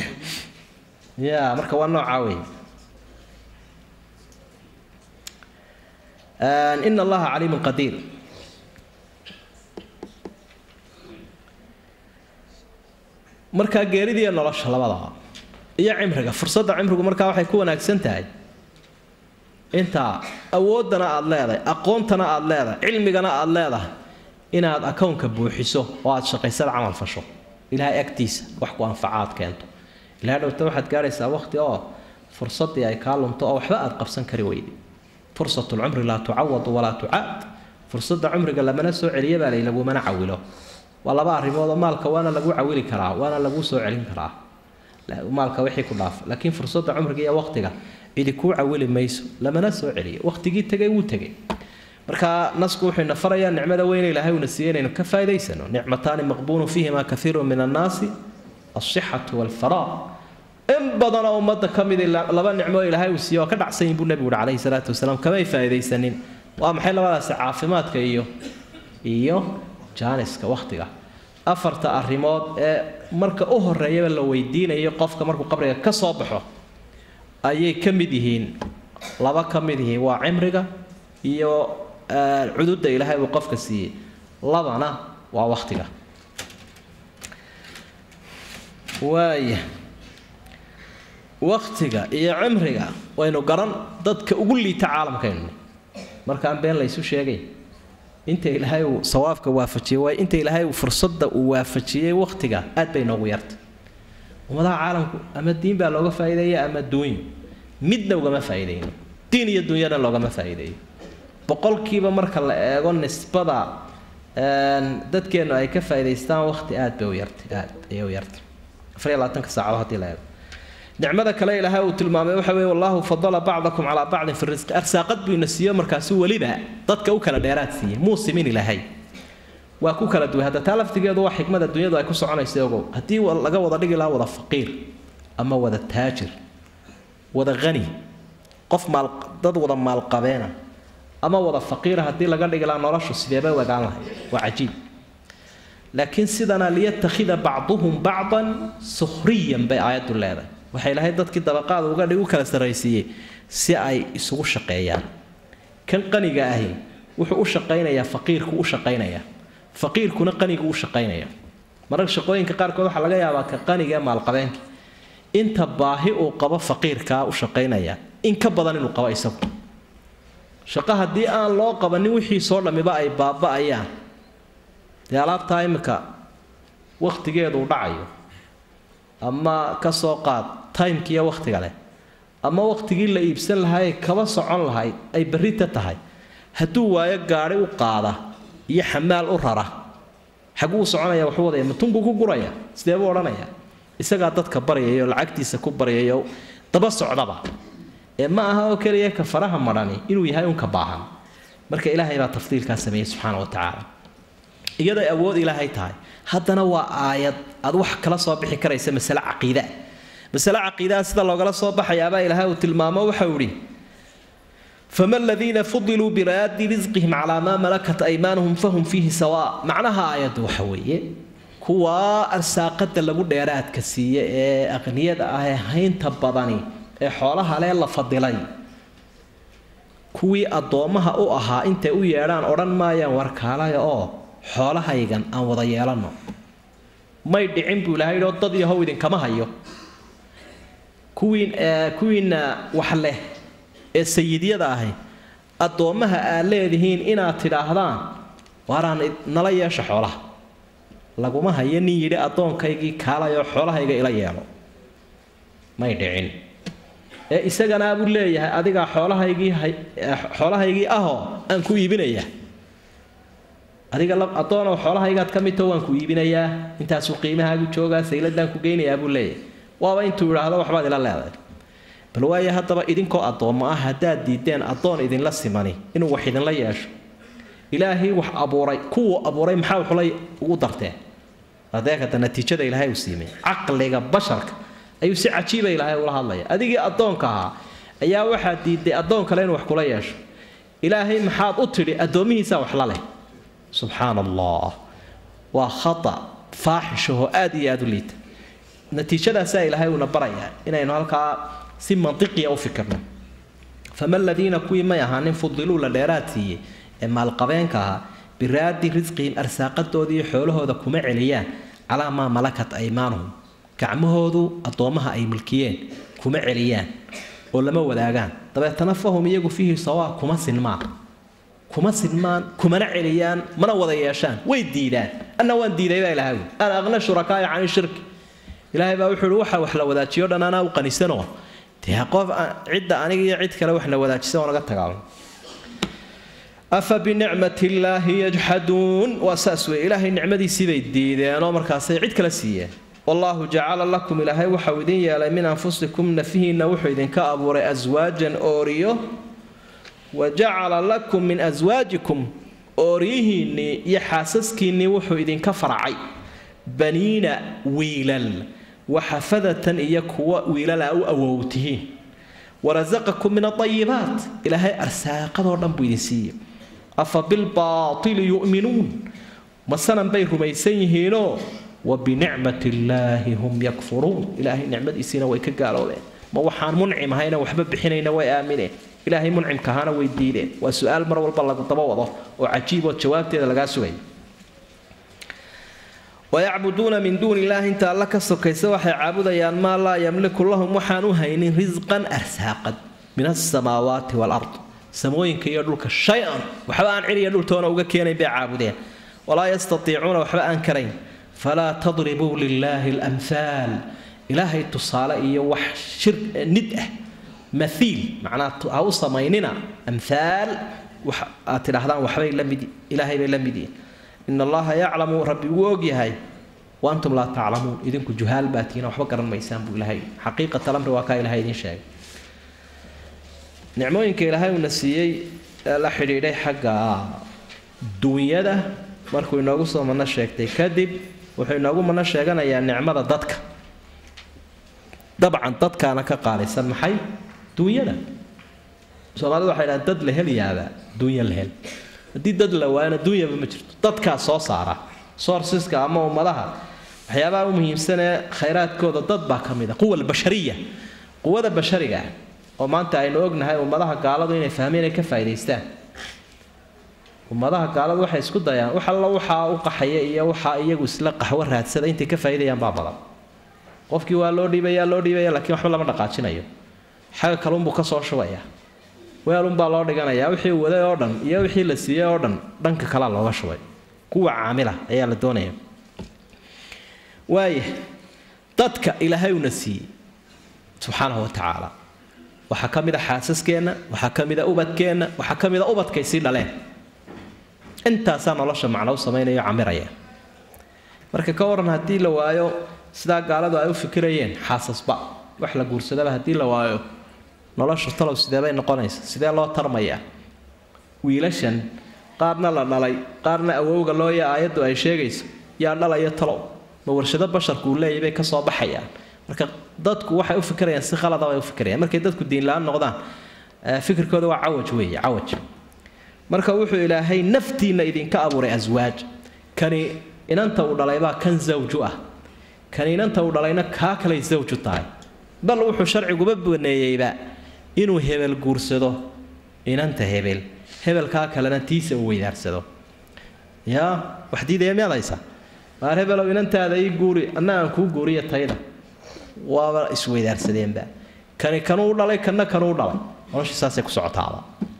ya marka waa noocaa wey ina allaha caliimun qadiir markaa geeridiiyo nolosha labadaba iyo cimriga fursadda cimrigu markaa waxay ku wanaagsan tahay intaa awooddana aada leedahay aqoontana aada leedahay cilmigana aada leedahay inaad akownka buuxiso oo aada shaqaysada camal fasho ilaahay agtiisa wax ku anfacaad keento ilaa dhowta waxaad gaadhaysaa waqti oo fursaddii ay kaa lunto oo waxba aad qabsan kari weyde fursatu lcumri laa tucawadu walaa tucaad fursadda cumriga lamana soo celiya baa lay lagumana cawilo waa laba arrimood oo maalka waana lagu cawili karaa waana lagu soo celin karaa maalka wixii ku dhaafa laakiin fursadda cumriga iyo waqtiga cidi kuu cawili mayso lamana soo celiyo waqtigii tegay wuu tegay marka nasku wuxuu ina farayaa nicmada weyne ilaahay uuna siiyey inaynu ka faa'idaysano nicmataani maqbuunu fiihima kathiiru min annaasi alsixatu walfaraa in badanoo ummadda ka mid laba nicmo ilaahay uu siiye waa ka dhacsan yihin buu nebigu uhi calayhi salaatu wasalaam kamay faa'iidaysanin waa maxay labadaasi caafimaadka iyo iyo jaaniska wakhtiga afarta arrimood ee marka u horeeyaba la weydiinayo qofka markuu qabriga ka soo baxo ayay ka mid yihiin laba ka mid yihiin waa cimriga iyo cududda ilaahay uu qofka siiyey labana waa wakhtiga waaya wakhtiga iyo cimriga waynu garan dadka ugu liita caalamkaynu markaan been laysu sheegay inta ilaahay uu sawaabka waafajiyey waay inta ilaahay uu fursadda uu waafajiyey wakhtiga aad bay noogu yartay ummadaha caalamku ama diin baa looga faa'iideeya ama duunyo midna ugama faa'iideyno diin iyo dunyana loogama faa'iideeyo boqolkiiba marka la eego nisbada dadkeennu ay ka faa'iidaystaan wakhti aad bay u yartay aad ayay u yartay afar iyo labaatanka saacadood haddii la eego nicmada kale ilaahay uu tilmaamay waxa weeye wallahu fadala bacdakum calaa bacdin fi risqi arsaaqad buu ina siiyo markaasi weliba dadka u kala dheeraad siiyey muusimin ilaahay waa ku kala duway hadda taa laftigeedu waa xikmada dunyadu ay ku soconaysa ogow haddii laga wada dhigi lahaa wada faqiir ama wada taajir wada hani qof maal dad wada maalqabeena ama wada faqiira haddii laga dhigi lahaa noloshu sideebay u egaan lahay waa cajiib laakiin sidana liyattakhida bacduhum bacdan sukhriyan bay aayaddu leedahay waxay lahayd dadkii dabaqaada uga dhig u kala sarraysiiyey si ay isugu shaqeeyaan kan qaniga ahi wuxuu u shaqaynayaa faqiirku u shaqaynayaa faqiirkuna qanigu u shaqaynaya mararka shaqooyinka qaarkood waxaa laga yaabaa ka qaniga ee maalqabeenka inta baahi uu qabo faqiirkaa u shaqaynaya in ka badan inuu qabo isagu shaqo haddii aan loo qabanin wixii soo dhammiba ay baaba'ayaan dee alaabtaa imika wakhtigeedu u dhacayo ama ka soo qaad timkiiyo wakhtiga leh ama wakhtigii la iibsan lahaay kaba socon lahayd ay berrita tahay hadduu waayo gaadhi u qaada iyo xamaal u rara xaguu u soconaya waxu wadaya matunbuu ku guraya sidee buu odhanaya isagaa dadka baryayo lacagtiisa ku baryayo daba socdaba ee ma aha oo keliya ka faraha madhani inuu yahay unka baahan marka ilaahay baa tafdiilkaa sameeyey subxaana wa tacaala iyaday awood ilaahay tahay haddana waa aayad aad wax kala soo bixi karaysa masale caqiida masale caqiidaha sida loogala soo baxayaabaa ilaahay uu tilmaamo waxau idhi fama aladiina fudiluu biraadi risqihim calaa maa malakat aymaanuhum fahum fiihi sawaa macnaha aayaddu waxa weeye kuwaa arsaaqada lagu dheeraadka siiye ee aqniyada ah ee haynta badani ee xoolaha lee la fadilay kuwii addoommaha u ahaa intay u yeedhaan odhan maayaan warkaalaya oo xoolahaygan aan wada yeelanno may dhicin buu ilahay oo dad iyo how idinkama hayo kuwiin kuwiinna wax leh ee sayidyada ahi addoommaha aad leedihiin inaad tidhaahdaan waaraan nala yeesha xoolaha laguma hayo nin yidhi addoonkaygii kaalayoo xoolahayga ila yeelo may dhicin ee isagana buu leeyahay adigaa xoolahaygii xoolahaygii ahoo aan ku iibinaya adiga addoonow xoolahaygaad ka midtao waan ku iibinayaa intaasuu qiimahaagu joogaa sayladaan ku geynayaa buu leeyahay waaba intuu idhaahdo waxbaad ila leedahay bal waayo haddaba idinkoo addoommo ah haddaad diideen addoon idinla simani inuu wax idinla yeesho ilaahay wax abuuray kuwuu abuuray maxaa waxula ugu darteen adeekata natiijada ilaahay uu siimay caqliga basharka ayuu si cajiiba ilaahay ula hadlaya adigii addoonka ahaa ayaa waxaad diiday addoon kale inuu wax kula yeesho ilaahay maxaad u tidhi addoomihiisaa wax la leh subxaana allah waa khata faaxishahoo aad iyo aad u liita natiijadaasaa ilaahay uuna barayaa inaynu halkaa si mantiqiya u fikirno fama aladiina kuwii may ahaanin fudiluu la dheeraad siiyey ee maalqabeenka ahaa biraadi risqihim arsaaqadoodii xoolahooda kuma celiyaan calaa maa malakat aymaanuhum gacmahoodu addoommaha ay milkiyeen kuma celiyaan oo lama wadaagaan dabeetana fahum iyagu fiihi sawaa kuma sinmaan kuma sinmaan kumana celiyaan mana wada yeeshaan way diidaan anna waan diiday baa ilahay ana aqna shurakaaya cani shirki ilaahay baa wuxuu uhi waxa wax la wadaajiyo dhan anaa u qanisanoo dee qof cidda aniga iyo cid kale wax la wadaajisa oo naga tagaalo afa binicmati illaahi yajxaduun waa saas wey ilaahay nicmadiisii bay diideenoo markaasay cid kale siiyeen wallaahu jacala lakum ilaahay waxau idin yeelay min anfusikum nafihiinna wuxuu idinka abuuray aswaajan ooriyo wa jacala lakum min aswaajikum ooryihiinnii iyo xaasaskiinnii wuxuu idinka faracay baniina wiilal waxafadatan iyo kuwa wiilala u awowtihiin warasaqakum min aayibaat ilaahay arsaaqadoo dhan buu idin siiye afa bilbaatili yu'minuun ma sanan bay rumaysan yihiinoo wa binicmat illaahi hum yakfuruun ilaahay nicmadiisiina way ka gaaloobeen ma waxaan muncim ahayna waxba bixinayna way aamineen ilaahay muncimka ahaana way diideen waa su-aal mar walba lagu daba wado oo cajiib oo jawaabteeda lagaa sugay wayacbuduuna min duuni illaahi inta alla ka sokaysa waxay caabudayaan maa laa yamliku lahum waxaan u haynin risqan arsaaqad min asamaawaati waalard samooyinka iyo dhulka shay-an waxba aan ciriya dhultoona uga keenayn bay caabudeen walaa yastatiicuuna waxba aan karayn falaa tadribuu lilaahi alamhaal ilaahay tusaale iyo wax shir nid ah maiil macnaa ha u samaynina amhaal aad tidhaahdaan waxbay la mid ilaahay bay la mid yihiin in allaha yaclamu rabbi wuu ogyahay wa antum laa taclamuun idinku juhaal baa tihiin waxba garan maysaan buu ilahay xaqiiqat alamri waa kaa ilahay idiin sheegay nicmooyinka ilaahay uuna siiyey ee la xidhiidhay xagga duunyada markuu inoogu soo mano sheegtay kadib wuxuu inoogu mano sheeganayaa nicmada dadka dabcan dadkaana ka qaalisan maxay duunyada soomaalidu waxay dhahaan dad la helyaaba duunya la hel haddii dad la waayana duunyaba ma jirto dadkaa soo saara soorsiska ama ummadaha waxyaabaha u muhiimsanee khayraadkooda dad baa ka mid a quwa albashariya quwada bashariga ah oo maanta aynu ognahay ummadaha gaaladu inay fahmeen inay ka faa'idaystaan ummadaha gaaladu waxay isku dayaan wax alla waxaa u qaxaya iyo waxaa iyagu isla qaxwo raadsada intay ka faa'iidayaan baa badan qofkii waa loo dhiibaya loo dhiibaya laakiin waxba lama dhaqaajinayo xagga kalunbuu ka soo shubaya weelunbaa loo dhiganayaa wixii waday oo dhan iyo wixii la siiyey oo dhan dhanka kalea looga shubay kuwa caamila ayaa la doonaya waaya dadka ilaahay una siiyey subxaanahu wa tacaala waxaa ka mid a xaasaskeenna waxaa ka mid a ubadkeenna waxaa ka mid a ubadkay sii dhaleen intaasaa nolosha macno u samaynayo camiraya marka ka waran haddii la waayo sidaa gaaladu ay u fikirayeen xaasasba wax la guursadaba haddii la waayo nolosha talow sidee bay noqonaysa sidee loo tarmayaa wiilashan qaarna la dhalay qaarna awowga looya aayaddu ay sheegayso yaa dhalaya talow ma warshado basharku uu leeyahy bay ka soo baxayaan marka dadku waxay u fikirayaan si khalada bay u fikirayaan markay dadku diinla-aan noqdaan fikirkooda waa cawaj weeye cawaj marka wuxuu ilaahay naftiinna idinka abuuray aswaaj kani inanta uu dhalaybaa kan zawju ah kani inanta uu dhalayna kaa kalay zawju tahay bal wuxuu sharciguba baneeyeyba inuu hebel guursado inanta hebel hebelkaa kalena tiisa uu weydaarsado yaa wax diidaya miyaad haysaa maar hebelow inantaada ii guuri anna aan kuu guuriya tayda waaba isweydaarsadeenba kani kanuu dhalay kanna kanuu dhalay noloshii saasay ku socotaaba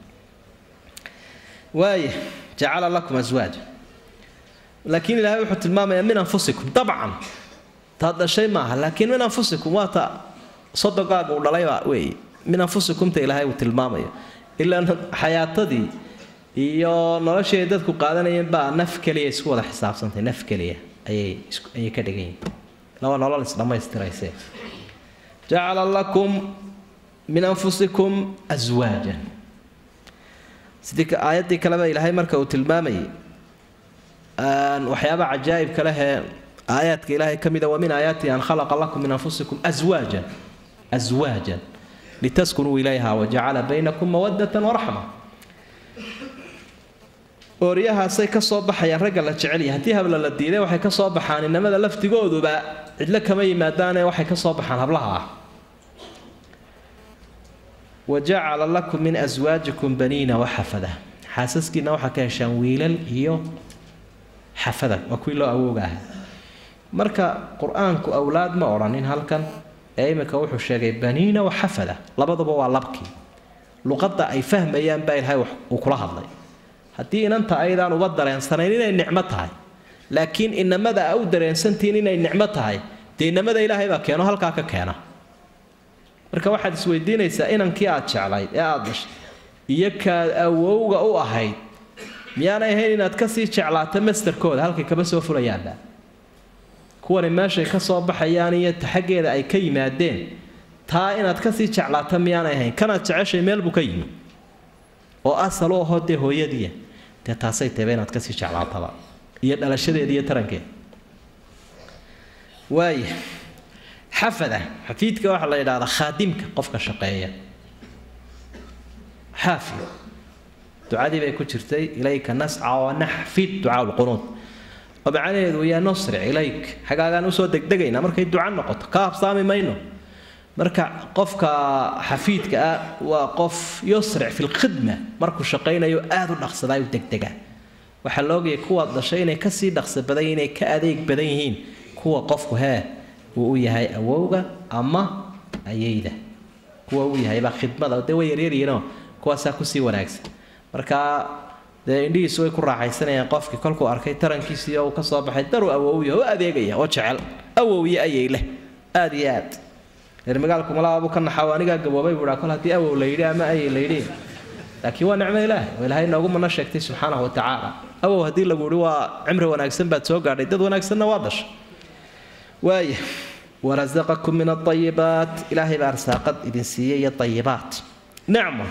waaya jacala lakum aswaaja laakiin ilaahay wuxuu tilmaamayaa min anfusikum dabcan taad dhashay maaha laakiin min anfusikum waa ta sodogaaga uu dhalaybaa weeye min anfusikumta ilaahay uu tilmaamayo ilaa xayaatadii iyo noloshii ay dadku qaadanayeen baa naf keliya isku wada xisaabsantay naf keliya ayay ayay ka dhigan yihin laba nolol isdhammaystirayse jacala lakum min anfusikum aswaajan sidii aayaddii kaleba ilaahay marka uu tilmaamayay waxyaaba cajaa'ibka lehee aayaadka ilaahay ka mida wa min aayaatihi an khalaqa lakum min anfusikum aswaajan aswaajan litaskunuu ilayha wajacala baynakum mawadatan waraxma ooryahaasay ka soo baxayaan ragga la jecelya haddii habla la diiday waxay ka soo baxaan inamada laftigooduba cidlo kama yimaadaane waxay ka soo baxaan hablaha ah wajacala lakum min aswaajikum baniina waxafada xaasaskiina waxaa ka heshaan wiilal iyo xafada waa kuwii loo awooga ah marka qur-aanku awlaad ma odhanin halkan ee iminka wuxuu sheegay baniina waxafada labaduba waa labkii luqadda ay fahmayaan baa ilaahay uu kula hadlay haddii inanta aydaan uba dareensanayn inay nicmo tahay laakiin inamada a u dareensantihiin inay nicmo tahay dee inamada ilaahay baa keeno halkaa ka keena marka waxaad isweydiinaysaa inankii aad jeclayd ee aada dhashay iyo kaad awowga u ahayd miyaanay ahayn inaad kasii jeclaato masterkooda halkay kaba soo fulayaanba kuwani meeshay ka soo baxayaan iyo taxaggeeda ay ka yimaadeen taa inaad kasii jeclaata miyaanay ahayn kanaad jeceshay meel buu ka yimi oo asal u ahoo dee hooyadiia dee taasay teeba inaad kasii jeclaataba iyo dhalashadeeda iyo tarankeeda waaya xafada xafiidka waxaa la yidhahdaa khaadimka qofka shaqeeya xaafid ducadii bay ku jirtay ilayka nasca wa naxfid ducaa lqunuud oo macnaheedu yaa nusric ilayk xagaagaan usoo degdegaynaa markay duca noqoto ka habsaami mayno marka qofka xafiidka ah waa qof yusric fi lkhidma markuu shaqaynayo aada u dhaqsadaa u degdega waxaa la ogayay kuwaad dhashay inay kasii dhaqso badan inay ka adeeg badan yihiin kuwa qofku hee uu u yahay awowga ama ayeyda kuwa uu yahaybaa khidmada dee way yaryaryihiinoo kuwaasaa kusii wanaagsan marka dee indhihiisu way ku raaxaysanayaan qofkii kolkuu arkay tarankiisii oo uu kasoo baxay daruu awowya oo adeegaya oo jecel awowyo ayay leh aada iyo aad reer magaalku malaabu ka naxaw anigaa gaboobay buuhaa kol haddii awow la yidhi ama ayay la yidhi laakiin waa nicmo ilaahay oo ilaahay noogu mana sheegtay subxaanahu wa tacaala awow haddii lagu yihi waa cimri wanaagsan baad soo gaadhay dad wanaagsanna waa dhashay waaya warasaqakum min aayibaat ilaahay baa arsaaqad idin siiyey iyo ayibaat nicma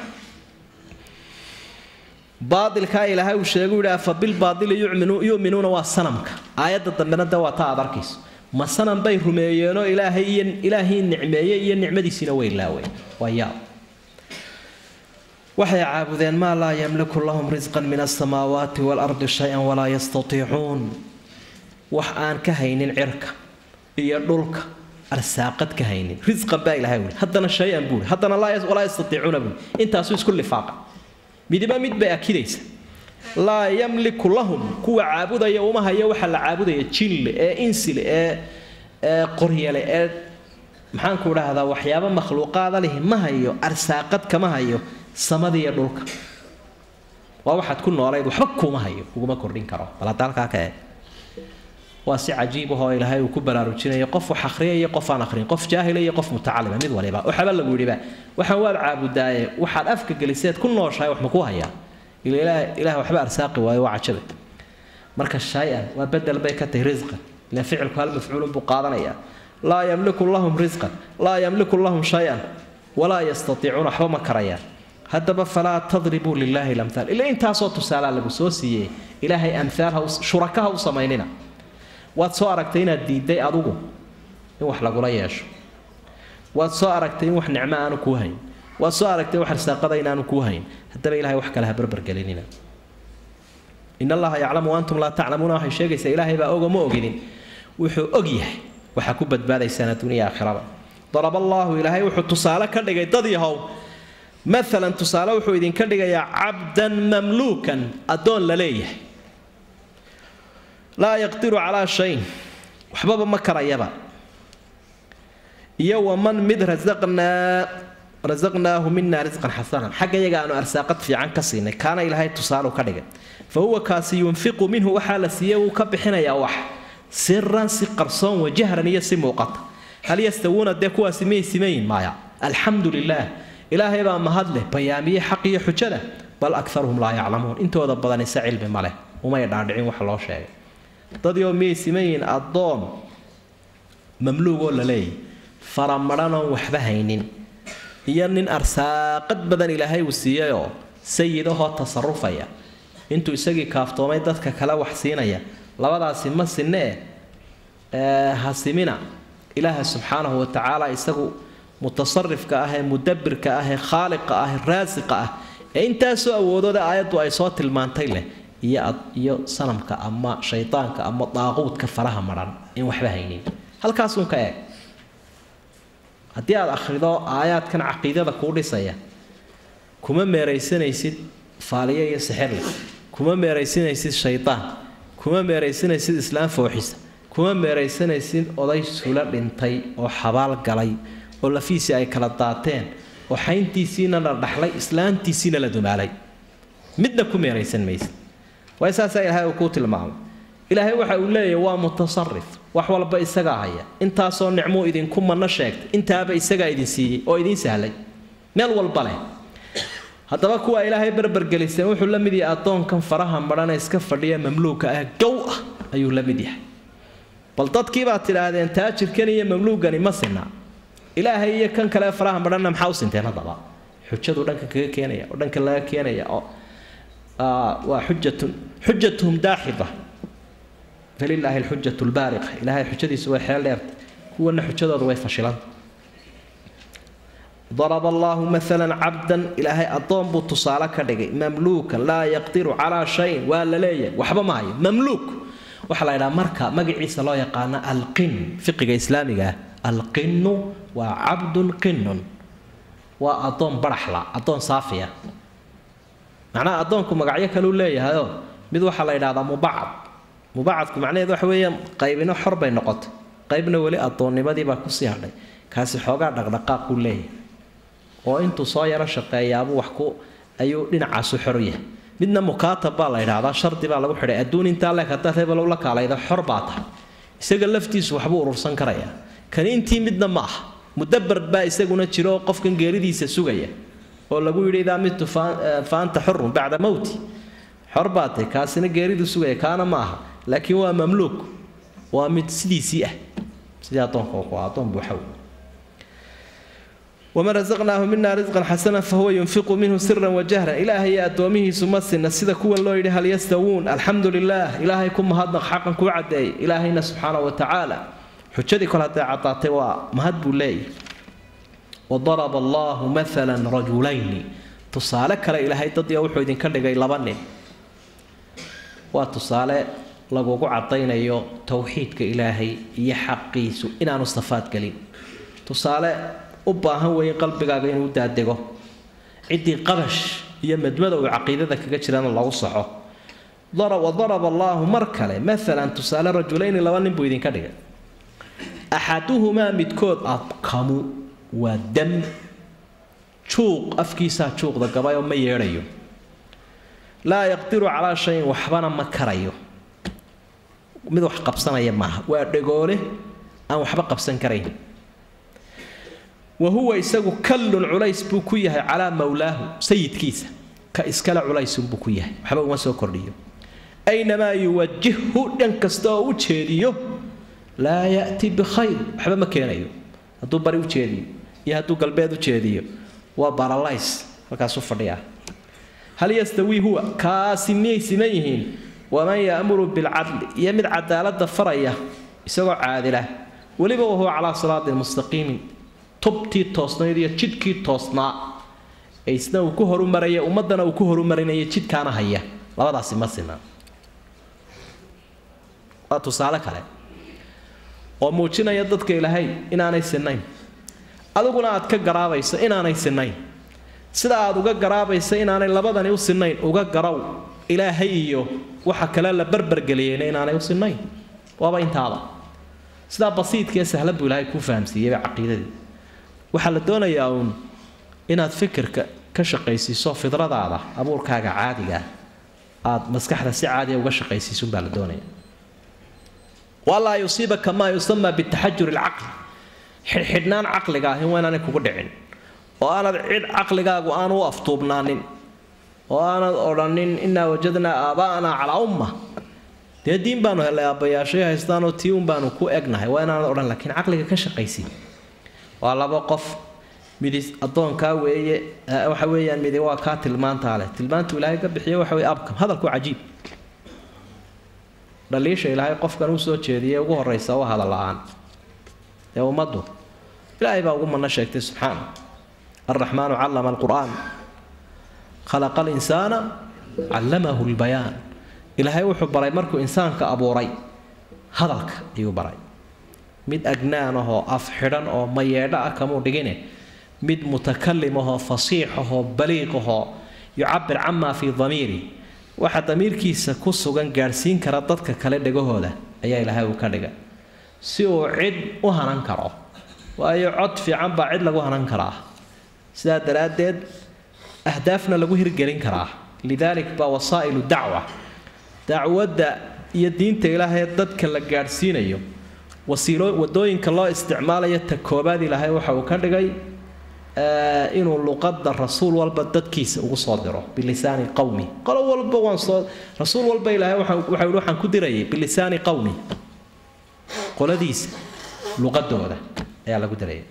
baailkaa ilaahay uu sheegu yidhi afa bilbaaili yu'minuuna waa sanamka aayadda dambena de waa ta aad arkayso ma sanam bay rumeeyeenoo ilaahay iyo ilaahii nicmeeyey iyo nicmadiisiina way laaween waa yaab waxay caabudeen maa laa yamliku lahum risqan min asamaawaati waalardi shay-an walaa yastatiicuun wax aan ka haynin cirka iyo dhulka arsaaqad ka haynin risqan baa ilahay wuli haddana shay-an buuri haddana walaa yastatiicuuna buuri intaasu isku lifaaqa midiba mid bay akidaysa laa yamliku lahum kuwa caabudaya uma hayo waxa la caabudaya jinle ee insile ee ee qoryale ee maxaanku dhahdaa waxyaaba makhluuqaada lihi ma hayo arsaaqad kama hayo samadiiyo dhulka waa waxaad ku noolayd waxba kuuma hayo kuguma kordhin karo bal hadda halkaa ka eeg waa si cajiib ahoo ilaahay uu ku baraarujinayo qof wax akhriya iyo qof aan akhrin qof jaahila iyo qof mutacalima mid waliba waxaba lagu yidhiba waxaan waad caabudaaye waxaad afka geliseed ku nooshahay wax makuu hayaa ila ilaah waxba arsaaqi waayo waa cajabe marka shay-an waa bedel bay ka tahay risqan ila ficilku hal mafcuulun buu qaadanayaa laa yamliku lahum risqan laa yamliku lahum shay-an walaa yastatiicuuna waxba ma karayaan haddaba falaa tadribuu lilaahi lamhaal ila intaasoo tusaalaa lagu soo siiyey ilaahay amhaalha shurakaha u samaynina waad soo aragtay inaad diiday adugu in wax lagula yeesho waad soo aragtay in wax nicmo aanu kuu hayn waad soo aragtay wax arsaaqada inaanu kuu hayn haddaba ilahay wax kale ha barbargelinina in allaha yaclamu antum laa taclamuuna waxay sheegaysaa ilaahay baa ogo ma oginin wuxuu og yahay waxaa ku badbaadaysaan adduuniya aakhiraba darab allaahu ilaahay wuxuu tusaale ka dhigay dad yahow maalan tusaale wuxuu idinka dhigayaa cabdan mamluukan addoon la leeyahay laa yaqdiru calaa shayin waxbaba ma karayaba iyo waman mid rasaqnaa rasaqnaahu mina risqan xasanan xagga iyaga aanu arsaaqad fiican ka siinay kaana ilaahay tusaalu ka dhigay fa huwa kaasi yunfiqu minhu waxaa la siiyey wuu ka bixinayaa wax siran si qarsoon wajahran iyo si muuqata hal yastawuuna dee kuwaasi miyay simayin maaya alxamdu lilaah ilaahay baa mahad leh bayaamiyey xaq iyo xujada bal akaruhum laa yaclamuun intooda badan ise cilmi ma leh umay dhaadhicin wax loo sheegay dadyoo miyay simayiin addoon mamluugoo la leeyay faramadhanoon waxba haynin iyo nin arsaaqad badan ilaahay uu siiyayoo sayidahoo tasarufaya intuu isagii kaaftoomay dadka kale wax siinaya labadaasi ma sinne e hasimina ilaaha subxaanahu wa tacaala isagu mutasarifka ah ee mudabbirka ah ee khaaliqa ah ee raasiqa ah ee intaasoo awoodooda aayaddu ay soo tilmaantay leh iyo sanamka ama shaydaanka ama daaquudka faraha maran in waxba haynin halkaasuun ka eeg haddii aad akhrido aayaadkan caqiidada kuu dhisaya kuma meeraysanaysid faaliyo iyo sixirle kuma meeraysanaysid shaydaan kuma meeraysanaysid islaam fooxisa kuma meeraysanaysid oday sula dhintay oo xabaal galay oo lafiisii ay kala daateen oo xayntiisiina la dhaxlay islaantiisiina la dumaalay midna ku meeraysan maysid waa saasaa ilaahay uu kuu tilmaamay ilaahay waxa uu leeyahy waa mutasarif wax walba isagaa haya intaasoo nicmuu idinku manno sheegtay intaaba isagaa idin siiyey oo idiin sahlay meel walba leh haddaba kuwa ilaahay barbargeliseen wuxuu la mid yahay addoonkan faraha madhane iska fadhiya mamluuka ah gow ah ayuu la mid yahay bal dadkii baad tidhaahdeen taajirkan iyo mamluugani ma sinna ilaahay iyo kan kale faraha madhanna maxaa u sinteen haddaba xujadu dhanka kaga keenaya oo dhanka laga keenaya oo waa xujatun xujatuhum daaxida falilaahi alxujatu lbaariqa ilaahay xujadiisu way xeel dheerta kuwana xujadooda way fashilanta daraba allahu maalan cabdan ilaahay addoon buu tusaale ka dhigay mamluukan laa yaqdiru calaa shayin waa la leeyahay waxba ma hayo mamluuk waxaa la ydhaha marka magaciisa loo yaqaano alqin fiqiga islaamiga ah alqinu waa cabdun qinun waa addoon baraxla addoon saafiya macnaha addoonku magacyo kaleu leeyahayoo mid waxaa la yidhahdaa mubacad mubacadku macnaheed waxa weeyaan qaybino xor bay noqotay qaybna weli addoonnimadii baa kusii hadhay kaasi xoogaa dhaqdhaqaaquu leeyahay oo intuu soo yaro shaqeeyaabuu wax ku ayuu dhinacaasu xor yahay midna mukaatab baa la yidhaahdaa shardi baa lagu xidhay adduun intaa leeg haddaad hebelow la kaalayda xor baa tahay isaga laftiisu waxbuu urursan karayaa kani intii midna ma ah mudabar baa isaguna jiro oo qofkan geeridiisa sugaya oo lagu yidhi idaa mitu fa anta xurun bacda mowti xor baa tahay kaasina geeridu sugaya kaana ma aha laakiin waa mamluuk waa mid sidiisii ah sidii addoonka ku addoon buuxaw waman rasaqnaahu mina risqan xasanan fahuwa yunfiqu minhu siran wajahran ilaahay iyo addoomihiisu ma sinna sida kuwan loo yidhi hal yastawuun alxamdu lilah ilaahay ku mahadnaq xaqan kuu caddeeyay ilaahayna subxaana wa tacaala xujadii kol hadday caddaatay waa mahad buu leeyahy wadaraba allahu maalan rajulayni tusaale kale ilaahay dadya wuxuu idinka dhigay laba nin waa tusaale lagugu caddaynayo towxiidka ilaahay iyo xaqiisu inaanu safaad gelin tusaale u baahan weeye qalbigaaga inuu daadego ciddii qabash iyo madmada uu caqiidada kaga jirana lagu soco wadaraba allaahu mar kale maalan tusaale rajulayni laba nin buu idinka dhigay axaduhumaa midkood abkamu waa dam juuq afkiisaa juuqda gabayoo ma yeedhayo laa yaqdiru calaa shayin waxbana ma karayo mid wax qabsanaya maaha waa dhagoole aan waxba qabsan karayn wa huwa isagu kallun culays buu ku yahay calaa mawlaahu sayidkiisa ka iskale culaysunbuu ku yahay waxba uma soo kordhiyo aynamaa yuwajihhu dhan kasta oo u jeediyo laa ya'ti bikhayr waxba ma keenayo hadduu bari u jeediyo iyo hadduu galbeed u jeediyo waa baralays halkaasuu fadhiyaa hal yastawii huwa kaasi miyay siman yihiin waman ya'muru bilcadli iyo mid cadaaladda faraya isagoo caadila weliba wahuwa calaa siraatin mustaqiimin tubtii toosnayd iyo jidhkii toosnaa ee isna uu ku horumaraya ummaddana uu ku horumarinaya jidkaana haya labadaasi ma sinaa waa tusaale kale oo muujinaya dadka ilaahay inaanay sinayn adiguna aad ka garaabayso inaanay sinayn sida aad uga garaabaysa inaanay labadani u sinayn uga garaw ilaahay iyo waxa kale la barbargeliyeyna inaanay u sinayn waaba intaaba sidaa basiidkaee sahlan buu ilaahay kuu fahamsiiyeyba caqiidadii waxaa la doonayaa uun inaad fikirka ka shaqaysiiso fidradaada abuurkaaga caadiga aad maskaxda si caadiya uga shaqaysiisunbaa la doonaya walaa yusiibaka maa yusamaa bitaxajur alcaqli xidhxidhnaan caqliga ahi waa inaanay kugu dhicin oo aanad cid caqligaagu aanu u aftuubnaanin oo aanad odhanin innaa wajadnaa aabaa'anaa calaa umma dee diin baanu helay aabbayaashay haystaanoo tii un baanu ku egnahay waa inaanad odhan laakiin caqliga ka shaqaysi waa laba qof midi addoonkaa weeye waxa weeyaan midi waa kaa tilmaantaa leh tilmaantu ilaahay ka bixiyo waxa weye abkam hadalku cajiib dhaliisha ilaahay qofkan uu soo jeediyay ugu horraysa waa hadal la-aan ee ummaddu ilaahay baa ugu manno sheegtay subxaana alraxmaanu callama alqur'aan khalaqa alinsaana callamahu lbayaan ilaahay wuxuu baray markuu insaanka abuuray hadalka ayuu baray mid agnaan ahoo af xidhan oo mayeedho ah kamuu dhigine mid mutakalim ahoo fasiix ahoo baliiq ahoo yucabir camaa fii damiiri waxa damiirkiisa ku sugan gaadhsiin kara dadka kale dhegahooda ayaa ilaahay uu ka dhigay si uu cid u hanan karo waayo cod fiican baa cid lagu hanan karaa sidaa daraaddeed ahdaafna lagu hirgelin karaa lidaalik baa wasaa'ilu dacwa dacwadda iyo diinta ilaahay dadka la gaadhsiinayo wasiilo wadooyinka loo isticmaalayo ta koobaad ilaahay waxa uu ka dhigay inuu luqadda rasuul walba dadkiisa ugu soo diro bilisaani qowmi qolo walba waan soo rasuul walba ilaahay waxa yihi waxaan ku dirayay bilisaani qowmi qoladiisa luqadooda ayaa lagu daraya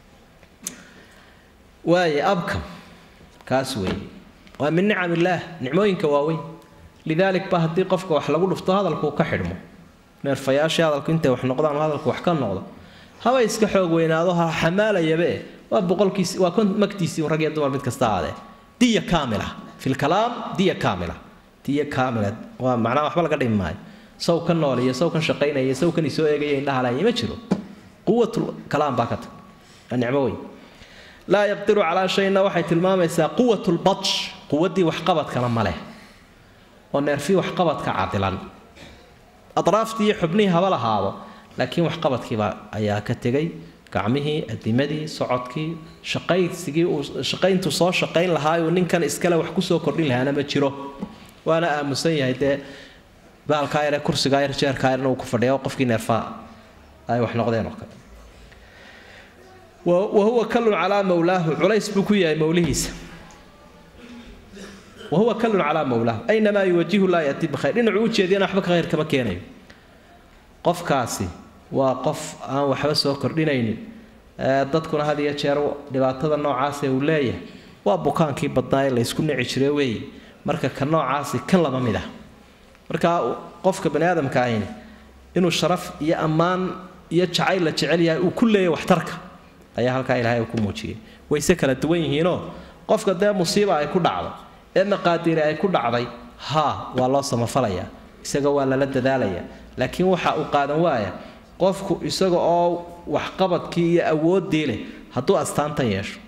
waaye abkam kaas weeye waa min nicam illaah nicmooyinka waaweyn lidaalik ba haddii qofka wax lagu dhufto hadalkuu ka xidhmo neerfayaashii hadalku intay wax noqdaan hadalku wax ka noqdo haba iska xoog weynaado ha xamaalayabe waa boqolkiisi waa kon magtiisii rag iyo dumar mid kasta aadee diya kaamila fi lkalaam diya kaamila diya kaamila waa macnaha waxba laga dhimi maayo saw ka nool iyo saw kan shaqaynaya iyo saw kan isoo eegaya indhahalaya ma jiro quwatul kalaam baa ka tag waa nicmo weyn laa yaqdiru calaa shayna waxay tilmaamaysaa quwatu lbatsh quwaddii waxqabadkana ma leh oo neerfii waxqabadka cadilan adraaftii iyo xubnihii haba lahaado laakiin waxqabadkiiba ayaa ka tegay gacmihii adimadii socodkii shaqaysigii uu shaqayntu soo shaqayn lahaayuu ninkan iskale wax kusoo kordhin lahaana ma jiro waana aamusan yahay dee baalkaa yare kursigaa yar jeerkaa yar inuu ku fadhiya qofkii neerfaa ay wax noqdeen oo kale wahuwa kallun calaa mawlaahu culays buu ku yahay mawlihiisa wahuwa kallun calaa mawlaahu aynamaa yuwajihu laa yati bikhayr dhinacuu ujeediyana waxba ka khayr kama keenayo qofkaasi waa qof aan waxba soo kordhinaynin dadkuna had iyo jeer dhibaatada noocaase uu leeyahay waa bukaankii badnaa ee laysku nici jire weeye marka ka noocaasi kan lama mid ah marka qofka bani aadamka ahayni inuu sharaf iyo ammaan iyo jacayl la jecel yahay uu ku leeyahay waxtarka ayaa halkaa ilaahay uu ku muujiyey wayse kala duwan yihiinoo qofka dee musiiba ay ku dhacdo ee maqaadiiri ay ku dhacday haa waa loo samafalayaa isaga waa lala dadaalayaa laakiin waxa uu qaadan waaya qofku isaga oo waxqabadkii iyo awooddii leh hadduu astaantan yeesho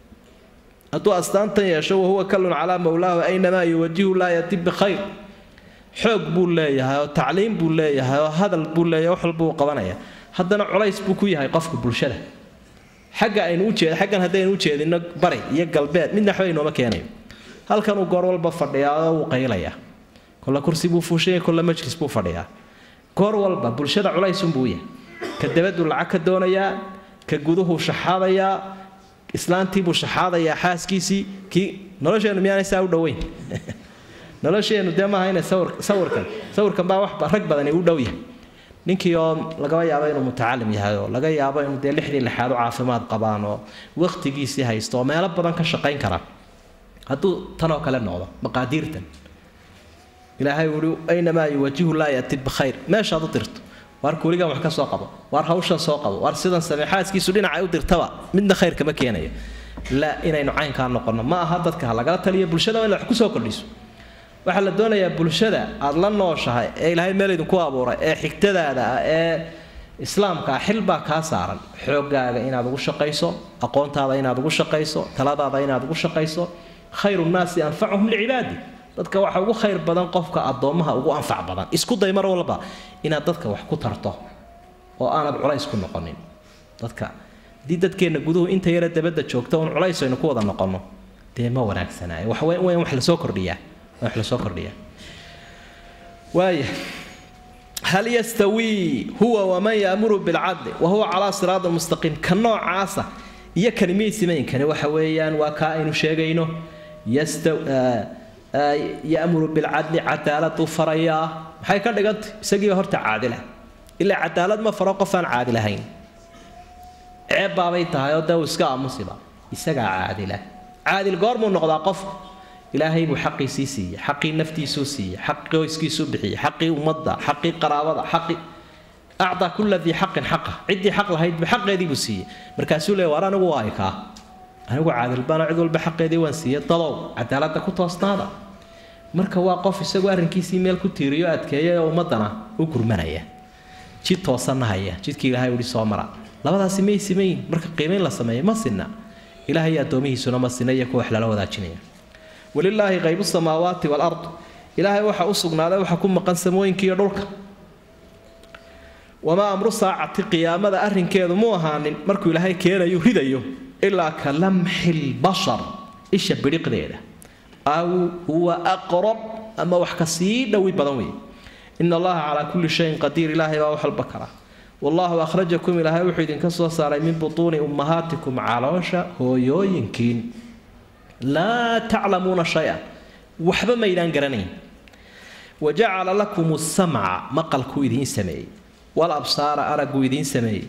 hadduu astaantan yeesho wahuwa kallun calaa mawlaahu aynamaa yuwajihu laa yati bikhayr xoog buu leeyahay oo tacliim buu leeyahay oo hadal buu leeyahay wax walbuu qabanaya haddana culays buu ku yahay qofka bulshada xagga aynu ujeed xaggan haddaynu ujeedino bari iyo galbeed midna waxba inooma keenayo halkanuu goor walba fadhiyaa oo wuu qaylayaa kolle kursi buu fuushanya kolle majlis buu fadhiyaa goor walba bulshada culaysunbuu yahay ka dabaduu lacag ka doonayaa ka guduhuu shaxaadayaa islaantiibuu shaxaadayaa xaaskiisii kii nolosheennu miyaanay saa u dhoweyn nolosheennu dee maaha inay sawir sawirkan sawirkan baa wax rag badani u dhow yahay ninkii oo lagaba yaabo inuu mutacalim yahay oo laga yaabo inuu dee lixdii lixaad u caafimaad qabaan oo waqtigiisii haysto oo meelo badan ka shaqayn karaan hadduu tanoo kale noqdo maqaadiirtan ilaahay uhi aynamaa yuwajihu laa yati bikhayr meeshaad u dirto waar kuuligan wax ka soo qabo waar hawshan soo qabo waar sidan samee xaaskiisu dhinacay u dirtaba midna khayr kama keenayo la inaynu caynkaa noqono ma aha dadka ha lagala taliyo bulshada in wax kusoo kordhiso waxaa la doonayaa bulshada aad la nooshahay ee ilaahay meel idinku abuuray ee xigtadaada ah ee islaamka ah xil baa kaa saaran xoogaaga inaad ugu shaqayso aqoontaada inaad ugu shaqayso taladaada inaad ugu shaqayso khayru nnaasi anfacuhum licibaadi dadka waxa ugu khayr badan qofka addoommaha ugu anfac badan isku day mar walba inaad dadka wax ku tarto oo aanad culays ku noqonin dadka haddii dadkeenna guduhu inta yara dabadda joogta un culays aynu ku wada noqonno dee ma wanaagsanaayo wax weyn weyn wax lasoo kordhiyaa wax lasoo kordhiyaa waaya hal yastawii huwa waman yaamuru bilcadli wa huwa calaa siraadi mustaqiim ka noocaasa iyo kalimihii simaynkani waxa weeyaan waa kaa aynu sheegayno yasta yamuru bilcadli cadaaladuu farayaa maxay ka dhigantay isagiiba horta caadila ilaa cadaalad ma faro qof aan caadil ahayn ceeb baabay tahay oo dee uu iska aamusiba isagaa caadila caadil goormuu noqdaa qof ilaahay buu xaqiisii siiyey xaqii naftiisuu siiyey xaqii qoyskiisuu bixiyey xaqii ummadda xaqii qaraabada xaqii acdaa kulla dii xaqin xaqa ciddii xaq lahaydba xaqeedii buu siiyey markaasuu leey waar anigu waa ikaa anigu caadil baana cid walba xaqeedii waan siiyey dadow cadaaladda ku toosnaada marka waa qof isagu arrinkiisii meel ku tiiriyo adkeeya oo ummaddana u gurmanaya jid toosanna haya jidkii ilaahay uhi soo mara labadaasi may simayin marka qiimayn la sameeyo ma sinna ilaahay addoomihiisuna ma sinna iyo kuwa wax lala wadaajinaya walilaahi qaybu samaawaati walard ilaahay waxa u sugnaaday waxa ku maqan samooyinkiiyo dhulka wamaa amru saacati qiyaamada arrinkeedu mu ahaanin markuu ilaahay keenayo ridayo ilaa ka lamxi lbashar isha bidhiqdeeda aw huwa aqrab ama wax ka sii dhowi badan weeye ina allaha calaa kulli shayin qadiir ilaahay baa wax walba kara wallahu akhrajakum ilaahay wuxuu idinka soo saaray min butuuni ummahaatikum caloosha hooyooyinkiin laa taclamuuna shay-an waxba maydaan garanayn wajacala lakum samca maqalkuu idiin sameeyey walabsaara araggu idiin sameeyey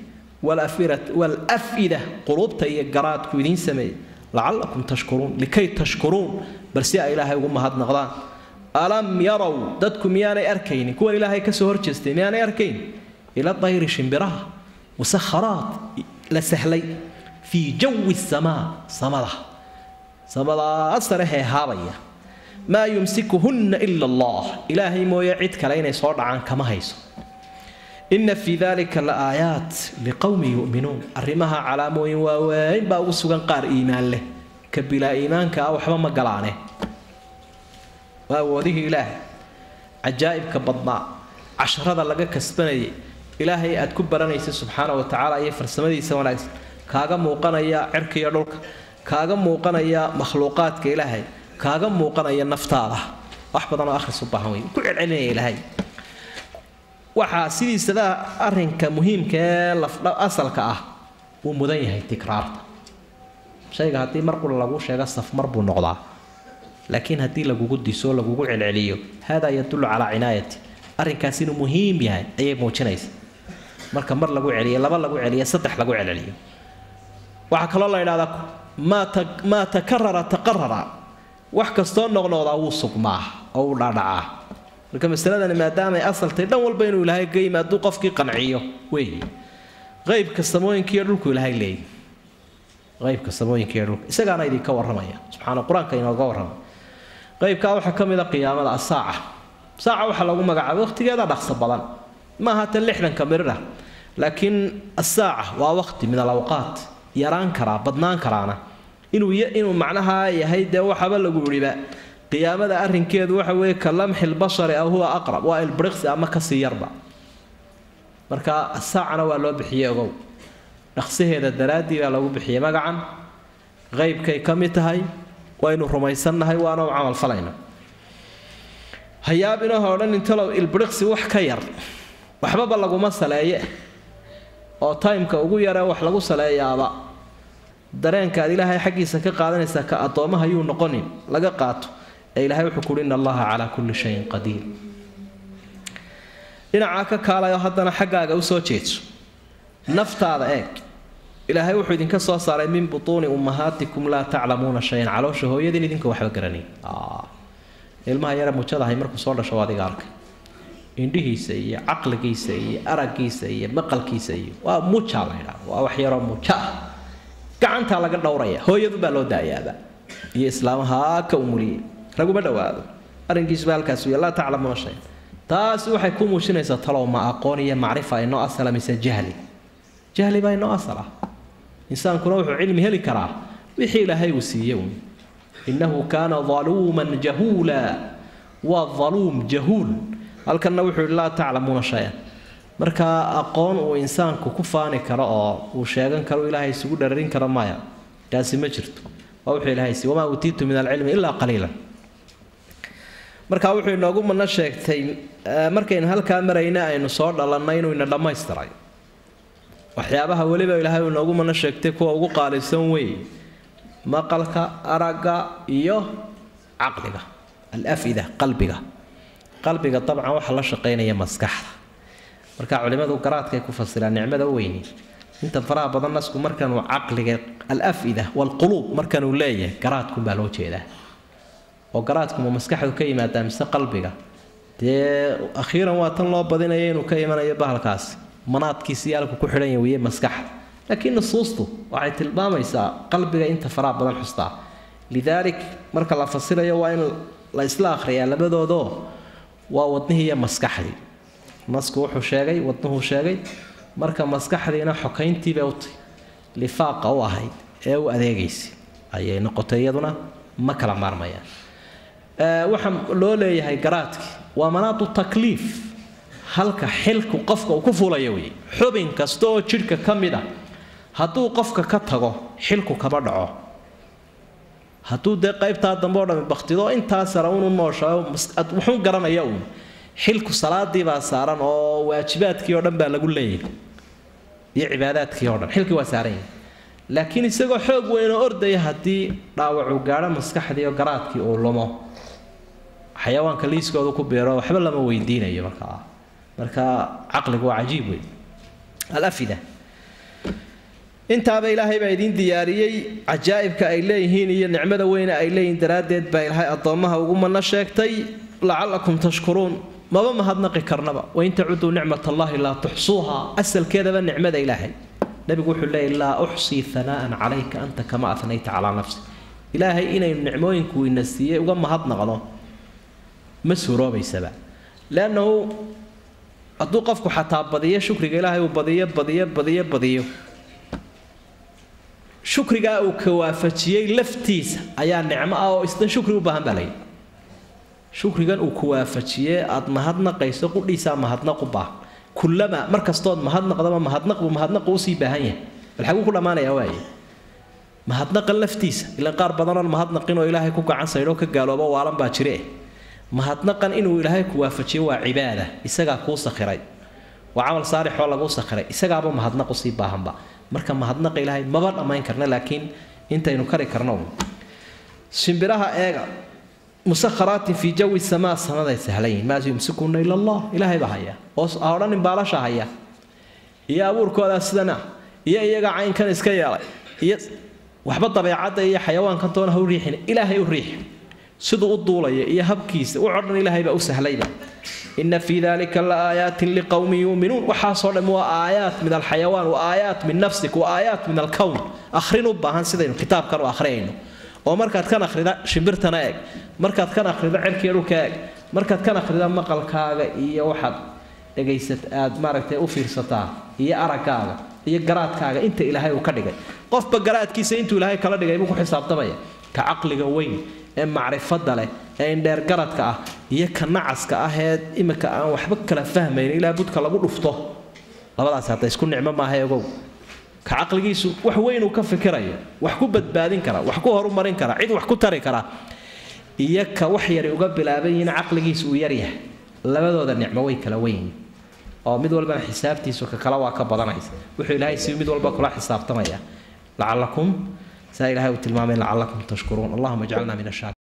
walafida quluubta iyo garaadku idiin sameeyey lacallakum tashkuruun likay tashkuruun bal si ay ilaahay ugu mahadnaqdaan alam yarow dadku miyaanay arkaynin kuwan ilaahay kasoo horjeestay miyaanay arkayn ila dayri shimbiraha musakharaat la sahlay fii jawi samaa samada samadaa sare heehaabaya maa yumsikuhunna ila allah ilaahay mooye cid kale inay soo dhacaan kama hayso ina fii dalika la aayaat liqowmin yu'minuun arrimaha calaamooyin waaweyn baa ugu sugan qaar iimaan leh ka bilaa iimaanka ah waxba ma galaane waa awoodihii ilaahay cajaa'ibka badnaa casharada laga kasbanayay ilaahay aad ku baranaysa subxaana wa tacaala iyo farsamadiisa wanaagsan kaaga muuqanaya cirka iyo dhulka kaaga muuqanaya makhluuqaadka ilaahay kaaga muuqanaya naftaada wax badan oo akhris u baahan wey ku celcelinaya ilaahay waxaa sidiisada arinka muhiimka ee lafdha asalka ah wuu mudan yahay tikraarta shayga haddii mar qura lagu sheego safmar buu noqdaa laakiin haddii lagugu diso lagugu celceliyo haadaa yadullu calaa cinaayati arrinkaas inuu muhiim yahay ayay muujinaysa marka mar lagu celiyo laba lagu celiyo saddex lagu celceliyo waxaa kaloo la idhahdaa maa takarara taqarara wax kastoo noqnoqdaa wuu sugmaa oo uu dhaadhacaa marka masaladani maadaamay asaltay dhan walba inuu ilaahay ga yimaaduu qofkii qanciyo weeye qaybka samooyinkiiyo dhulku ilaahay leeyay qaybka samooyinkiiyo dhulka isagaana idinka warramaya subxaana qur-aanka inooga warramay qaybkaa waxaa ka mid a qiyaamada asaaca saaca waxaa lagu magacaabay waqtigeeda dhaqso badan maaha tan lixdanka mirira laakiin asaaca waa waqti min alawqaat yaraan karaa badnaan karaana inuu inuu macnaha yahay dee waxaba lagu yidhiba qiyaamada arrinkeedu waxa weeye ka lamxi lbashari aw huwa aqrab waa ilbriqsi ama kasii yarba marka asaacana waa loo bixiyey ogow dhaqsaheeda daraaddii baa lagu bixiyey magacan qeybkay ka mid tahay waynu rumaysannahay waana u camalfalayna hayaabinaha odhan intalow ilbriqsi wax ka yar waxbaba laguma saleeye oo timeka ugu yaree wax lagu saleeyaaba dareenka aad ilaahay xaggiisa ka qaadanaysaa ka addoomaha yuu noqonin laga qaato ee ilahay wuxuu kuhi in allaha calaa kulli shayin qadiir dhinacaa ka kaalayo haddana xaggaaga usoo jeedso naftaada eeg ilaahay wuxuu idinka soo saaray min butuuni ummahaatikum laa taclamuuna shayan caloosha hooyadin idinka waxba garanay ilmaha yare mujadahay markuu soo dhasho adiga arkay indhihiisa iyo caqligiisa iyo araggiisa iyo maqalkiisa iyo waa muja la ydhaa waa wax yaroo muja ah gacantaa laga dhowraya hooyadu baa loo daayaaba iyo islaamaha ka umuliyey laguma dhawaado arrinkiisuba halkaas wey laa taclamuuna shay taasi waxay ku muujinaysaa talow ma aqoon iyo macrifa inoo asala mise jahli jahli baa inoo asal ah insaankuna wuxuu cilmi heli karaa wixii ilaahay uu siiye un innahu kaana daluuman jahuula waa daluum jahuul halkanna wuxuu yihi laa taclamuuna shay-an marka aqoon uu insaanku ku faani karo oo uu sheegan karo ilaahay isugu dhararin karo maya taasi ma jirto waa wuxuu ilaahay siiy wamaa uutiitu min alcilmi ilaa qaliilan marka wuxuu inoogu mana sheegtay markaynu halkaa marayna aynu soo dhalannay inuu ina dhammaystiray waxyaabaha weliba ilaahay uu inoogu mana sheegtay kuwa ugu qaalisan weeye maqalka aragga iyo caqliga alafida qalbiga qalbiga dabcan waxaa la shaqaynaya maskaxda marka culimadu garaadkay ku fasiraan nicmada weyni inta faraha badan nasku markanuu caqliga alafida walquluub markanuu leeyahay garaadkunbaa loo jeedaa oo garaadkuma maskaxdu ka yimaadaa mise qalbiga dee akhiiran waa tan loo badinaya inuu ka imanayo bahalkaasi manaadkiisi yaalku ku xidhan yahay weye maskaxda laakiin nusuustu waxay tilmaamaysaa qalbiga inta faraha badan xustaa lidaalik marka la fasirayo waa in la isla akhriyaa labadoodoo waa wadnihii iyo maskaxdii nasku wuxuu sheegay wadnuhuu sheegay marka maskaxdiina xokayntiibay u tahy lifaaqa u ahayd ee u adeegaysay ayay noqotay iyaduna ma kala maarmayaan waxaa loo leeyahay garaadki waa manaadu takliif halka xilku qofka uu ku fuulaya wey xubin kasta oo jidhka ka mid a hadduu qofka ka tago xilku kama dhaco hadduu dee qaybtaa dambe o dhami baktido intaa sare unu nooshayo wuxuu garanaya uun xilku salaadii baa saaran oo waajibaadkii oo dhan baa lagu leeyahay iyo cibaadaadkii oo dhan xilkii waa saaran yahay laakiin isagoo xoog weyn oo ordaya haddii dhaawacuu gaadho maskaxdii oo garaadkii uu lumo xayawaanka liiskooda ku beero waxba lama weydiinayo markaa marka caqligu waa cajiib wey alafida intaaba ilaahay baa idiin diyaariyey cajaa'ibka ay leeyihiin iyo nicmada weyne ay leeyihiin daraaddeed baa ilaahay addoommaha ugu manno sheegtay lacallakum tashkuruun maba mahadnaqi karnaba wain tacuduu nicmat allahi laa tuxsuuha asalkeedaba nicmada ilaahay nabigu wuxuu leeyay laa uxsii hanaa'an calayka anta kama afnayta calaa nafsi ilaahay inaynu nicmooyinku ina siiyey uga mahadnaqno ma suuroobaysaba leannahu hadduu qofku xataa badiyo shukriga ilaahay uu badiyo badiyo badiyo badiyo shukrigaa uu ka waafajiyey laftiisa ayaa nicmo ah oo isna shukri u baahan baa layidhi shukrigan uu ku waafajiyee aada mahadnaqayso qudhiisaa mahadnaq u baahan kullama mar kastood mahadnaqdaba mahadnaqbu mahadnaqu usii baahan yahay bal xaguu ku dhammaanayaa waaye mahadnaqan laftiisa ilaan qaar badanoon mahadnaqin oo ilaahay ku gacan saydhoo ka gaaloobo waalan baa jire mahadnaqan inuu ilaahay ku waafajiyo waa cibaada isagaa kuu sakhiray waa camal saalixoo laguu sakhiray isagaaba mahadnaq usii baahanba marka mahadnaqa ilaahay maba dhammayn karna laakiin intaynu kari karno shimbiraha eega musakharaatin fii jawi samaa samaday sahlan yihin maa yumsikuna ila allah ilaahay baa haya oo ha odhanin baalasha haya iyo abuurkoodaa sidana iyo iyaga caynkan iska yeelay iyo waxba dabeecadda iyo xayawaankan toona ha u riixin ilaahay u riix siduu u duulaya iyo habkiisa u codhan ilaahay baa u sahlayba ina fii dalika la aayaatin liqowmin yuuminuun waxaasoo dhan waa aayaat min alxayawaan wa aayaat min nafsik wa aayaat min alkown akhrin u baahan sidaynu kitaabkan u akhriyayno oo markaad kan akhrida shimbirtana eeg markaad kan akhrida cerkiya dhulka eeg markaad kan akhrida maqalkaaga iyo waxaad dhegaysat aad maaragtay u fiirsataa iyo araggaaga iyo garaadkaaga inta ilaahay uu ka dhigay qofba garaadkiisa intuu ilaahay kala dhigay buu ku xisaabtamaya ka caqliga weyn ee macrifada leh ee indheer garadka ah iyo ka nacaska ah ee imika aan waxba kala fahmayn ilaa budka lagu dhufto labadaas hadda isku nicmo maaha ogow ka caqligiisu wax weyn uu ka fikirayo wax ku badbaadin kara wax ku horumarin kara cid wax ku tari kara iyo ka wax yari uga bilaaban yihiin caqligiisu uu yaryahay labadooda nicmo way kala weyn oo mid walbana xisaabtiisu ka kale waa ka badanaysa wuxuu ilaahay si mid walba kula xisaabtamaya lacalakum saa ilaahay uu tilmaamay lacalakum tashkuruun allahuma ijcalna min ashaakir